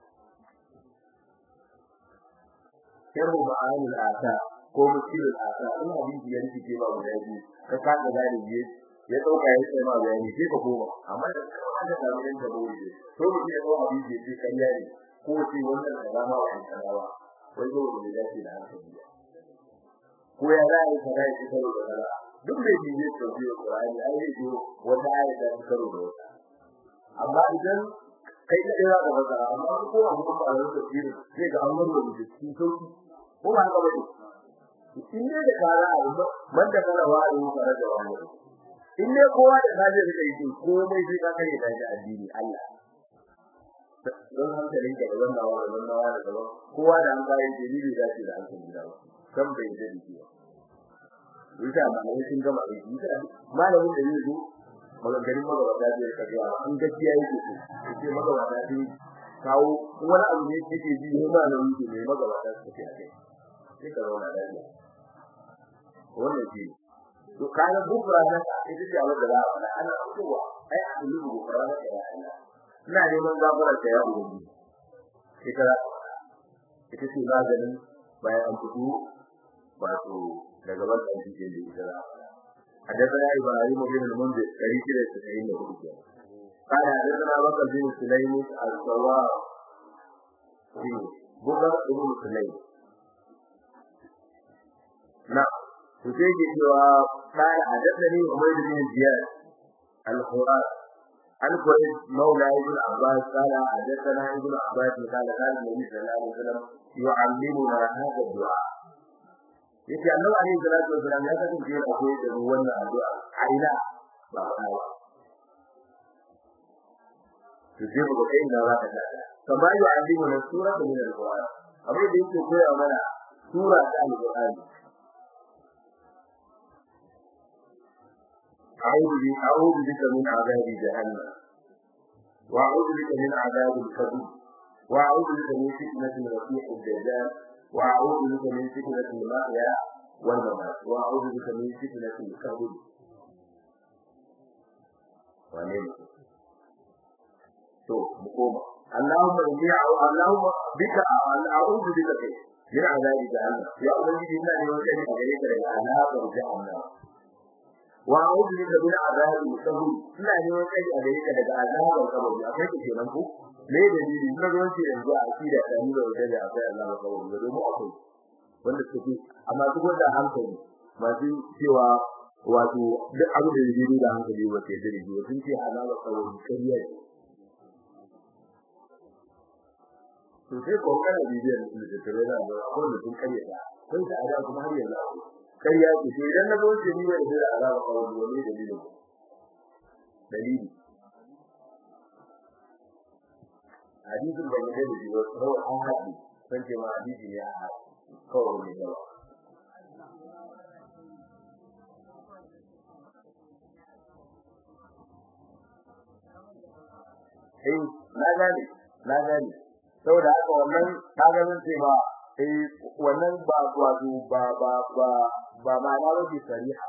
sharhu ma'ani al-ata ko mutil al-ata in hadisi ya rike ba guda biyu ka ka da gani je ya dauka ya sai ma bayani sai ka koma amma da kawai da samun da boye to mutum ya dauka hadisi sai kan yari ko sai wannan da rama wa kanawa wai zo da dace da hankali ko ya za a yi kaza ya karo da kaza duk da shi zai tafi da Qur'ani ai zai zo wata aya da ta karo da wata amma idan kai da za ka fassara amma ko a mutum ba da tafsiri sai ga an gano da cikin sauki ko ba haka bane in ne da kara a ruwa man da kana wa a ruwa tare da wani in ne kowa da kaje da kai shi komai sai ka kare da shi addini Allah don hankalin ka bazan dawa da wannan dawa da gaba kowa da an kai dalili da shi da hankali da ba kan bai da shi ba yasa malamai sun gama aiki yasa malamin da zai zo maganganun magabata zai ka zuwa an gaskiya yake so yake magabata sun kawo wani abu ne yake ji ne malamin yake ne magabata su ce a kai sai ka zauna lafiya wannan shi to kana bukra na ka ita ce abin da za a faɗa ana fitowa ai a kullu bukra na ka ya Allah ina neman gafarar ta ya ubangi ita ita ce maganin bayan an fito wato daga wannan cikin da ita za حدثنا ابراهيم بن المنذر قريب الى 90 قال حدثنا بكر بن سليم الصواب بكر بن سليم نعم وتيجي cewa قال حدثني عبيد بن زياد الخراس عن قريش مولى ابن عباس قال حدثنا ابن عباس قال قال النبي صلى الله عليه وسلم يعلمنا هذا الدعاء yace annabi alaihi salatu wasallam ya kasance ya koyi da wannan addu'a a ina ba ba ba to sai ku kai da za ka ta kama yu adimu na sura min al-qur'an abin da yake koya mana sura ta al-qur'an أعوذ بك أعوذ بك من عذاب جهنم وأعوذ بك من عذاب القبر وأعوذ بك من فتنة المسيح الدجال وأعوذ بك من فتنة المحيا والممات وأعوذ بك من فتنة القبر ومن تو مقوم اللهم إني اللهم بك أعوذ بك من عذاب جهنم يا أولي إنا لوجه عليك عذاب جهنم وأعوذ بك من عذاب القبر إنا لوجه عليك عذاب القبر أكيد kenan ko me dalili na ruwan ce yanzu a akida da ni da wajen ya sai Allah ka wani domin akwai wanda suke amma duk wanda hankali masu cewa wato duk abu da yake da hankali ba sai da ji sun ce halala kawai kariya ne to sai ko kana bibiyar da tare da akwai da sun kariya da kun da ada kuma har yanzu kariya ce sai idan na zo ce ni ba da alama kawai wani dalili dalili hadisin da yake da jiwa kawai an haɗe san ce ma hadisi ne a kawai ne gaba eh na gane na gane saboda haka wannan kaga zan ce ba eh wannan ba wato ba ba ba ba ma na rubi sariha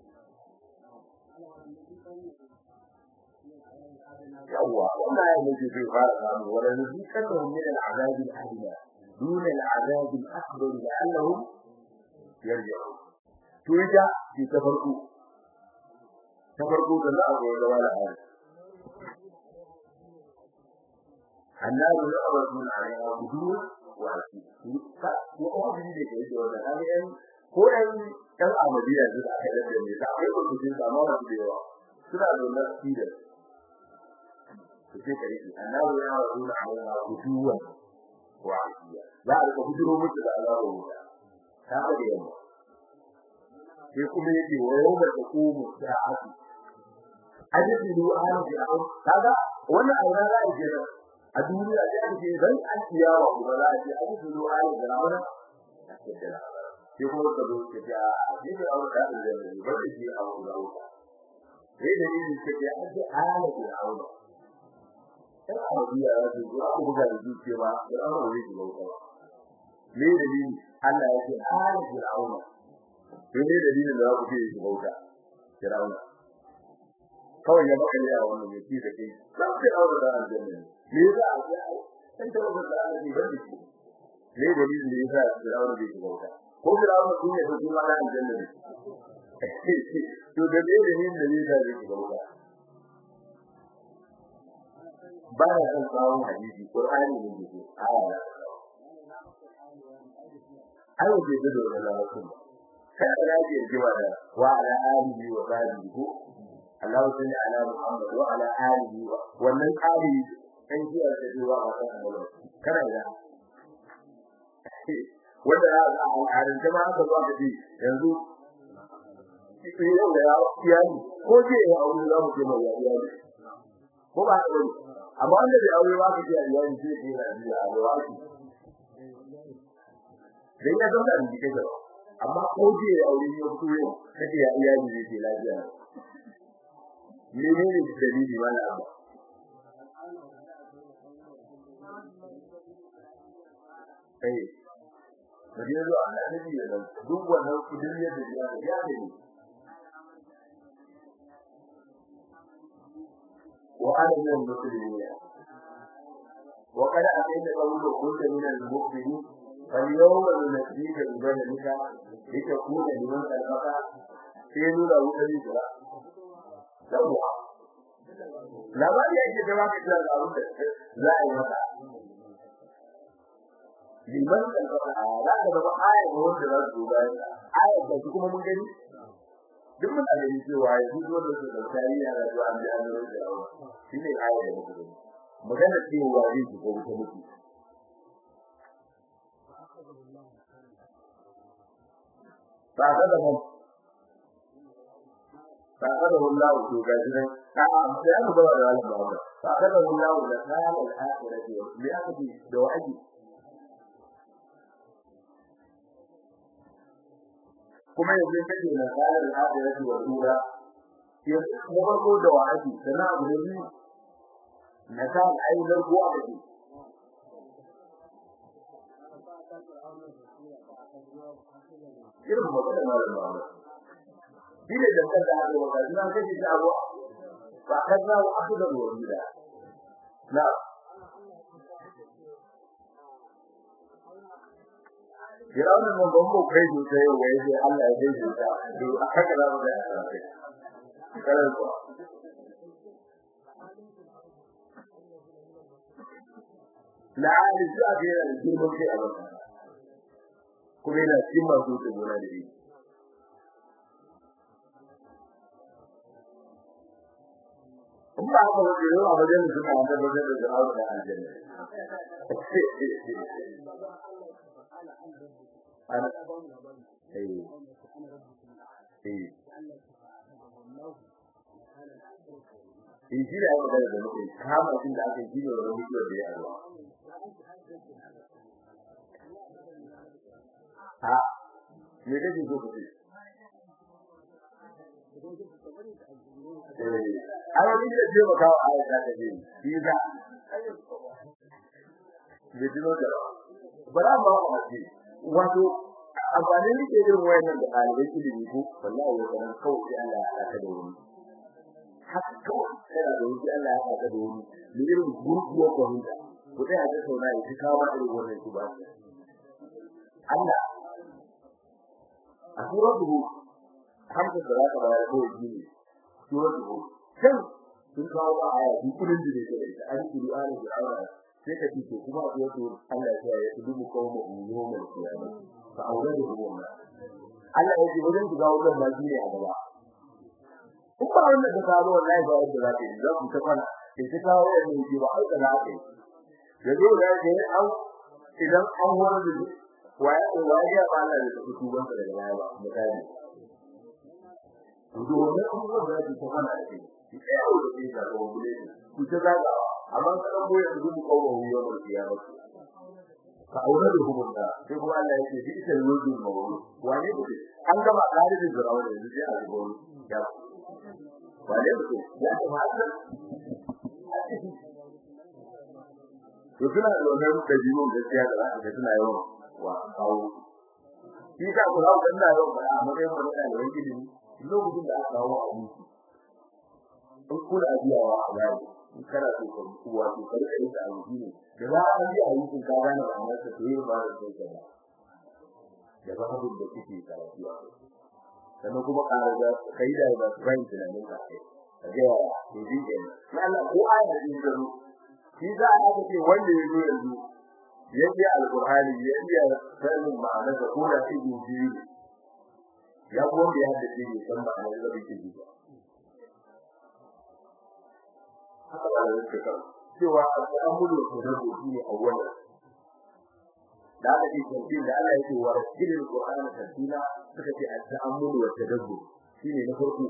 yawa wannan ya ne zai fara samu wannan ne kan min al-azab al-adna dun al-azab al-akbar la'allahum yarji'un to ita ce ta farko ta farko da za a ga da wala ayat annabi ya rasul alaiha budur wa asir ta ko abin da ke da wannan kaga ko ɗan ɗan amadiya da aka yi da ne ta akwai ko su da ma da yawa suna da nasi da su ce kare annabi ya rasul alaiha budur wa asir za a ga buduro mutu da Allah wa ta ga da yamma sai kuma yake wayo da hukumu sa'ati ajadu an bi'u kaga wannan aure za a je a duniya da ake dan an ciyawa kuma za a ce ajadu an bi'u sai kuma ka zo ka ga ni da aure da da ne ba da shi a wurin aure sai da ni ce ya aje ala da aure sai a biya da ku ku buga da zuciya da aure ne ba ba ne da ni Allah ya ce ala da aure sai ne dalilin da za ku ce shi bauta Firauna kawai ya baka ya wannan ne shi da kai sai ka aure da aljanna me yasa a ce ai sai ta rubuta da aljanna ba shi ne dalilin da yasa Firauna bai bauta ko Firauna sun ne kuma da aljanna ne to da ne dalilin da yasa bai bauta ba da san kawo hadisi Qur'ani ne ke aya ayo bai da wannan lafiya kada da yake jiwa da wa ala alihi wa sahbihi Allah salli ala Muhammad wa ala alihi wannan kari kan ji da jiwa ga Allah kada da wanda ya ga al'adun jama'a ka zo ka ji yanzu yau da ya iyali ko je ya aure za mu je mai iyali ko ba ka amma wanda bai aure ba ka je iyali sai ke na ji a ruwa dan ya zama da kike da amma ko je ya aure ne ko yau kace ya iyali ne ke lafiya menene dalili wala abu eh da ya zo Allah ne ya da duk wannan kudin ya da ya ya ne wa ana min muslimin wa kada atayna qawlu kunta min al-mu'minin فاليوم ننجيك ببدنك لتكون لمن خلقك sai nuna wutar jira yawa labari yake da baka da abin da za a yi maka liman kalbaka za ka zama aya ga wanda za su bayan aya da kuma mun gani duk mun gani cewa yanzu zo da su da tarihi yana zuwa an ji an zo da yawa shine aya da muka gani magana cewa zai ko wuta mutu فأخذهم فأخذه الله في كاذبا فأخذه الله على الله فأخذه الله لكان الآخرة لأخذ دواعي kuma yanzu kake na kayan al'adati wa tura ya na farko da wa'adi sana abu da biyu na kan ainihin ruwa da ke irin magana na da ma'ana shi ne da kanta a gaba kaji na kaji ta abuwa ba ka za wa aku da ruwan gida na Firawun nan ban mu kai su sai wa yace Allah ya kai su ta to haka za mu ga kai kare ko la'ali su a fiye da girman kai a baka kuma yana cikin masu wuce gona da shi in ba haka ba yau a wajen da suka hanta wajen da zama da aljanna ana eh eh in shi da ya magana da mutum kama shi da aka yi ne wani mutuwar da ya arwa a me kake so kace eh ai wani da je maka wa ayata ta ce shi da bai tuno da bara ba a ce wato amfanin da ke irin wayannan da ɗalibai ilimi ko wallahi ya zama kawai sai Allah ya haɗa da wani haka kawai kana da wani Allah ya haɗa da wani da irin gurguwa fahimta ku tsaya da sauna ya ci kawo irin wannan su ba Allah a suratu hamsa da zaka bayar ko yi ne suratu kan sun kawo ba aya duk kudin da ne da ita an kiri ana da aure sai ka ce kuma a suratu Allah ya ya dubu kawo mu yawmal qiyamah fa aure da ruwan Allah ya ce wajen shiga wajen da shi ne a gaba in ba wanda ka kawo wallahi ba wanda za ka yi za ku ta fara sai ka kawo wannan shi ba ai kana kai da zo da ke an idan an hore da waya waya ya bala da su tuban da daga baya ba misali to wannan abubuwan da ke kuma da shi sai ya wuce da ko gure ku ta zaga amma kan boye da dubu kawo wuyo da kiyama ka aure da hukunta sai kuma Allah yake bi ita lojin mawuru wane ne an gama kare da zurawa da yanzu sai a zuwa ya wane ne ya kamata to suna da wannan dabi'un gaskiya da zaka ga suna yawan wa kawo shi ka ku hawo dan yawan ba a matsayin da da wani ilimi lokacin da aka kawo abu in kula biyawa a bayan in kana so ka kuwa to karka yi da abu ne da za a yi a yi kin ka gane ba amma to yi ba da sai ka da ba abin da kike karatu a sannan kuma ƙara da kai da ba su fahimta tunanin ka kai ka ga ya to shi ke na Allah ko aya din da shi za a aka ce wanda ya zo yanzu ya ji alqur'ani ya iya sanin ma'anar da ko da shi ji ya ko da ya da shi san ma'anar da bai ji ba haka ba da yake kan cewa al'amuru ko da shi ne a wannan da aka ce tafi da Allah yake wa rasulul qur'ani tafsila suka ce al'amuru wa tadabbur shine na farko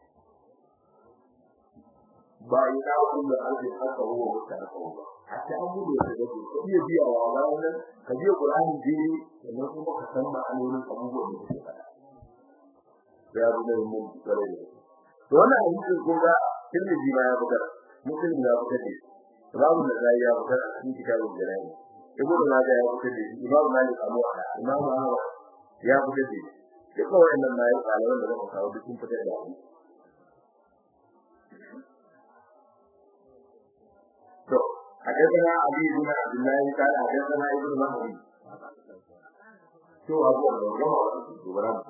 ba yi da kullu alfi haka huwa mutarafu ba hatta an gudu da gado ko iya biya wa wannan ka biya qur'ani dai sannan kuma ka san ma'anonin abubuwan da suke faɗa ya bu da mun kare ne to wannan hadisi kun ga tirmidhi ma ya buga muslim ya buga ne babu da zai ya buga a cikin kitabul jara'i ibnu majah ya buga ne imam malik abu imam ahmad ya buga ne duka wayannan ma ya kalawan da muka kawo duk sun fitar da hadisi حدثنا علي بن عبد الله قال حدثنا ابن مهدي شو ابو جبران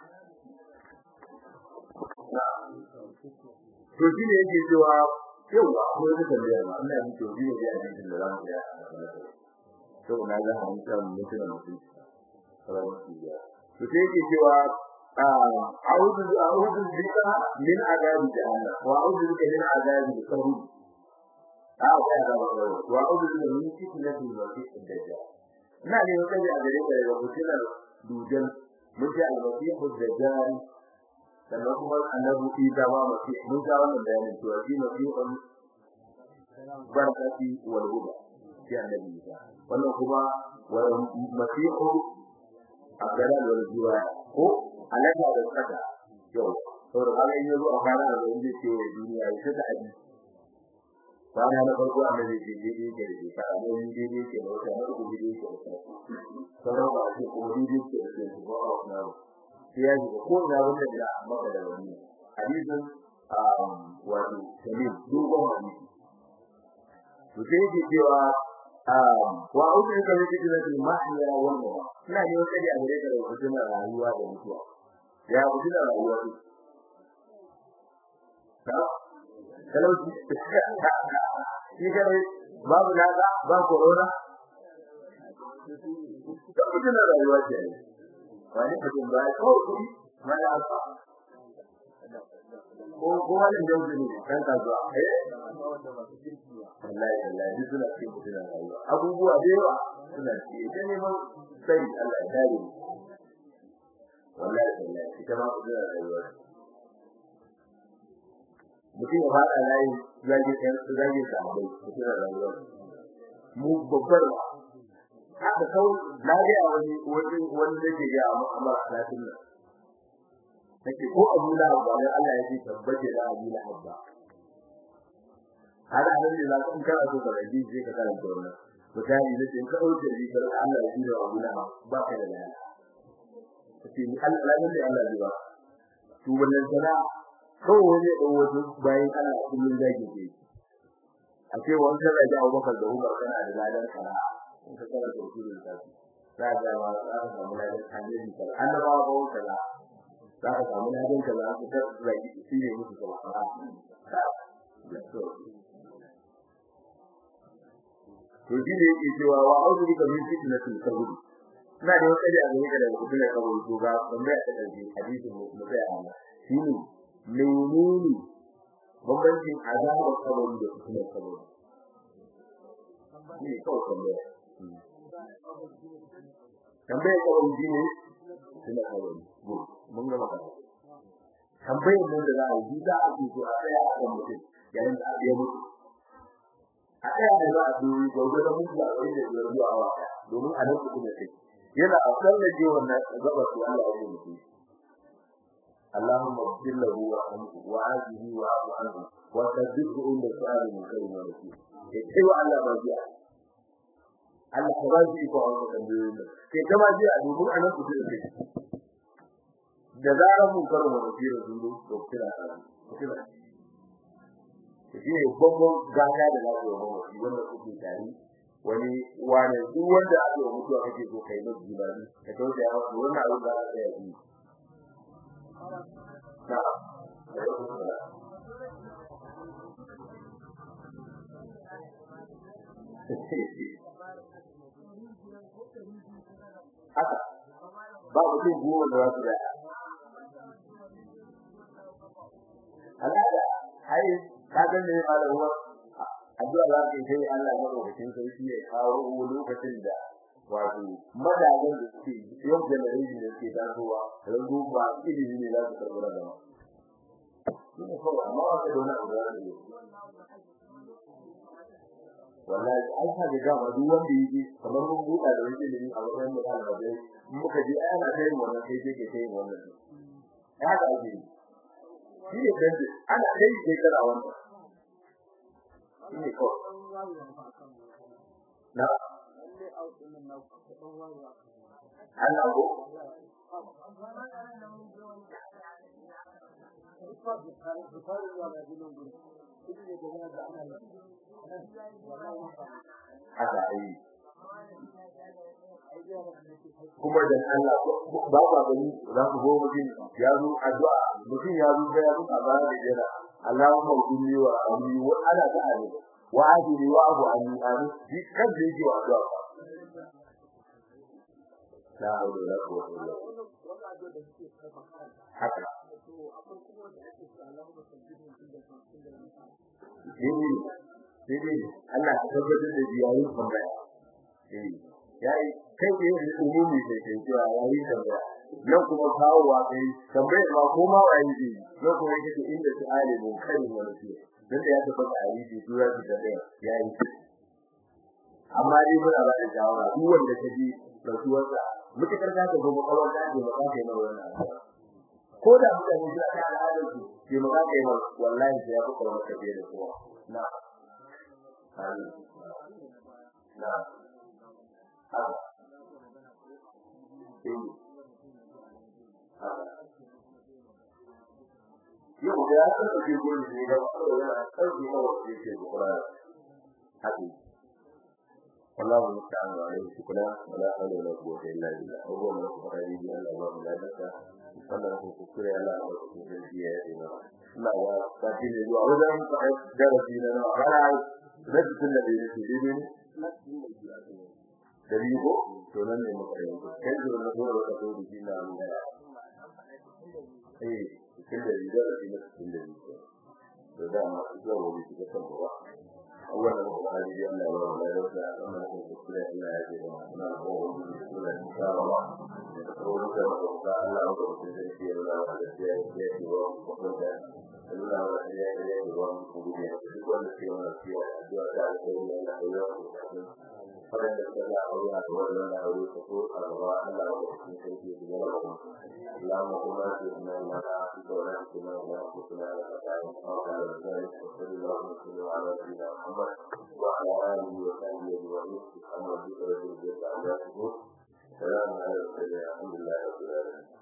to shi ne yake cewa yau ba ko da tambaya ba Allah ya ce shi ne ya ji da ran ya to na ga an san mutum mutum ran shi ya to sai yake cewa a'udhu a'udhu bika min adabi jahannam wa a'udhu bika min adabi qabr هذا وأعوذ بك من فتنة المسيح الدجال ما لي وكذا أدريك إذا فتنة دوجل مجاء المسيح الدجال sannan kuma annabi Isa ba masih mun ga wannan bayanin cewa shi masihun barakati wal huda shi annabi Isa wannan kuma wa masihu abdalal wal jiwa ko alaka da saka yau saboda haka yanzu a fara da wanda ke duniya ita da abi kwana na farko annabi ce daidai ke da shekara ne ni daidai ke da wata na uku daidai ke da wata sauran ba a ce kuma daidai ke da shekara ba a wani abu sai ya shiga ko ina wanda da maka da wani hadisin wato tamim dogon hadisi to sai yake cewa wa auzu ka ne cikin da mahya wal mawa ina ne wata da gare ka da hutun rayuwa da mutuwa ya hutun rayuwa ne talauci shi kare babu nada ba corona da mutum na rayuwa ce ne wani mutum ba ya kawo kuɗi mana alfa ko ko wani da yau ne kan kasuwa eh wallahi wallahi suna cikin mutum na rayuwa abubuwa da yawa suna cikin ita neman sai Allah ya dare wallahi wallahi ita ma mutum na rayuwa mutum ya fada layin zage ɗan zage sahabbai mutum na rayuwa mu babbar haka kawai na ga wani wani wani da ke ga amma alatin nan nake ko Abu Lahab ba Allah ya ce tabbace da Abu Lahab ba har anan ne za ka in kana so ka rage sai ka karanta wannan misali ne in ka dauke rigar Allah ya jira abu na ba ka da lana sai ni Allah la ne Allah ne ba to wannan sana kawai wani dan wato bayan Allah kullun zage ke a ce wannan da Abu Bakar da Umar kana da ladan kana in ka karanta usulul kafi za ka ma za ka samu ladan hadisi kana annabawa ba wanda za za ka samu ladan kana ka ta zage shi ne musu kuma to shi ne yake cewa wa auzu bika min fitnatil qabr ina da wata da gare ka da fitna qabr to ga tambaya ta karshe hadisin mu mu sai ana shine menene bambancin azabar qabr da fitnar qabr ne kawai tambaya tambaya qabr shine fitnar qabr mun ga maka tambayar nan da za a yi za a yi to a tsaya a kan mutum yayin da ya mutu a ɗaya da za a duri gobe da mutu a wani da biyar zuwa awa domin a nan kuɗin da take yana a sallaje wannan gaba su Allah ya mutu Allahumma ighfir lahu wa anhu wa azihi wa afu anhu wa tadbiru inda su'ali min kai wa rasul ke cewa Allah ba biya Allah ka ba shi ko wannan tambayoyin nan ke kama ji a domin a nan kuɗin da take da zarar mun karo wa rasul zulu to kira kira shi ne babban gada da za ku yi mamaci wanda kuke tare wani wani duk wanda aka yi mutuwa kake so kai na jimani ka tausa ya wasu wannan abin da aka yi yi na haka ba mutum goma da wasu da al'ada ai ka ga ne malamu addu'a za ka yi Allah ya madaukakin sarki ya kawo lokacin da wato madagan da suke yau generation da suke tasowa ranzu ba ilimi ne za su karɓi da gama shine kawai amma ba ka da wani abu da zai yi wallahi an sa ga gama duk wanda yake kamar mun buɗa da wani ilimi a wajen da Allah bai muka je ai ana kai wannan kai ke kai wannan ya ga ake shi ne dande ana kai kai kana wannan shi ne kawai na Allah ko haka ai kuma da Allah ba ba gani za ku go mutum ya zo addu'a mutum ya zo ga ya zo a bayan da jira Allahumma kulli wa amri wa ala ta'ala wa ajri wa abu anni amin shi kan da yake addu'a la hawla wala quwwata illa billah haka Dini, dini, Allah ta tabbatar da biyayin tambaya. Eh, yayi kai ne umumi sai kai cewa yayi tambaya. Nan kuma kawo wa kai tambaya ma ko ma waye ji. Nan kuma yake inda su alimin kai wani ce. Dan da ya tabbata a yi su ya ji tambaya yayi. Amma dai muna ba da shawara duk wanda ta ji rasuwarsa mutakar ta ga gobe kawai ta ji ba ta yi wannan addu'a. ko da mutane suna ta al'adar su ke maka kai ba wallahi sai ya fi karɓar ka da kowa na amin na haka eh haka yau da ya san da ke gurin ne da wanda yana sauki ma wanda yake da Qur'ani haka والله المستعان عليه شكرا ولا حول ولا قوة إلا بالله هو من أخبر لي بأن الله لا نفسه wannan ko kuskure Allah ya ba su sarki ya yi ba ina ga sati ne zuwa wajen darasi na na fara da cikin da yake daidai ne da biyu ko to nan ne muka yi kai da na zo da to da na Allah eh cikin da darasi na cikin da yake to da ma zuwa wani cikin sabuwa awwal da muka hadi ya Allah wa la ilaha illa Allah ko kuskure Allah ya yi ba na ko wani kuskure insha Allah ko da ka Allah ko da shi ya da ya ya yi wa ko da Allah ya ya ya yi wa ko da duk wanda ke wannan ciwo addu'a da Allah ya yi wa wadanda suka ga aure a gaba da wannan aure ta ko a gaba Allah ya cikin sarki da yana ba Allahumma kuma fi inna la ta'budu wa la tu'minu wa la tu'minu wa la ta'budu wa la tu'minu wa la tu'minu wa la tu'minu Muhammad wa ala alihi wa sahbihi wa sallam subhana rabbika rabbil izzati amma yasifun salamun ala al-mursalin alhamdulillahi rabbil alamin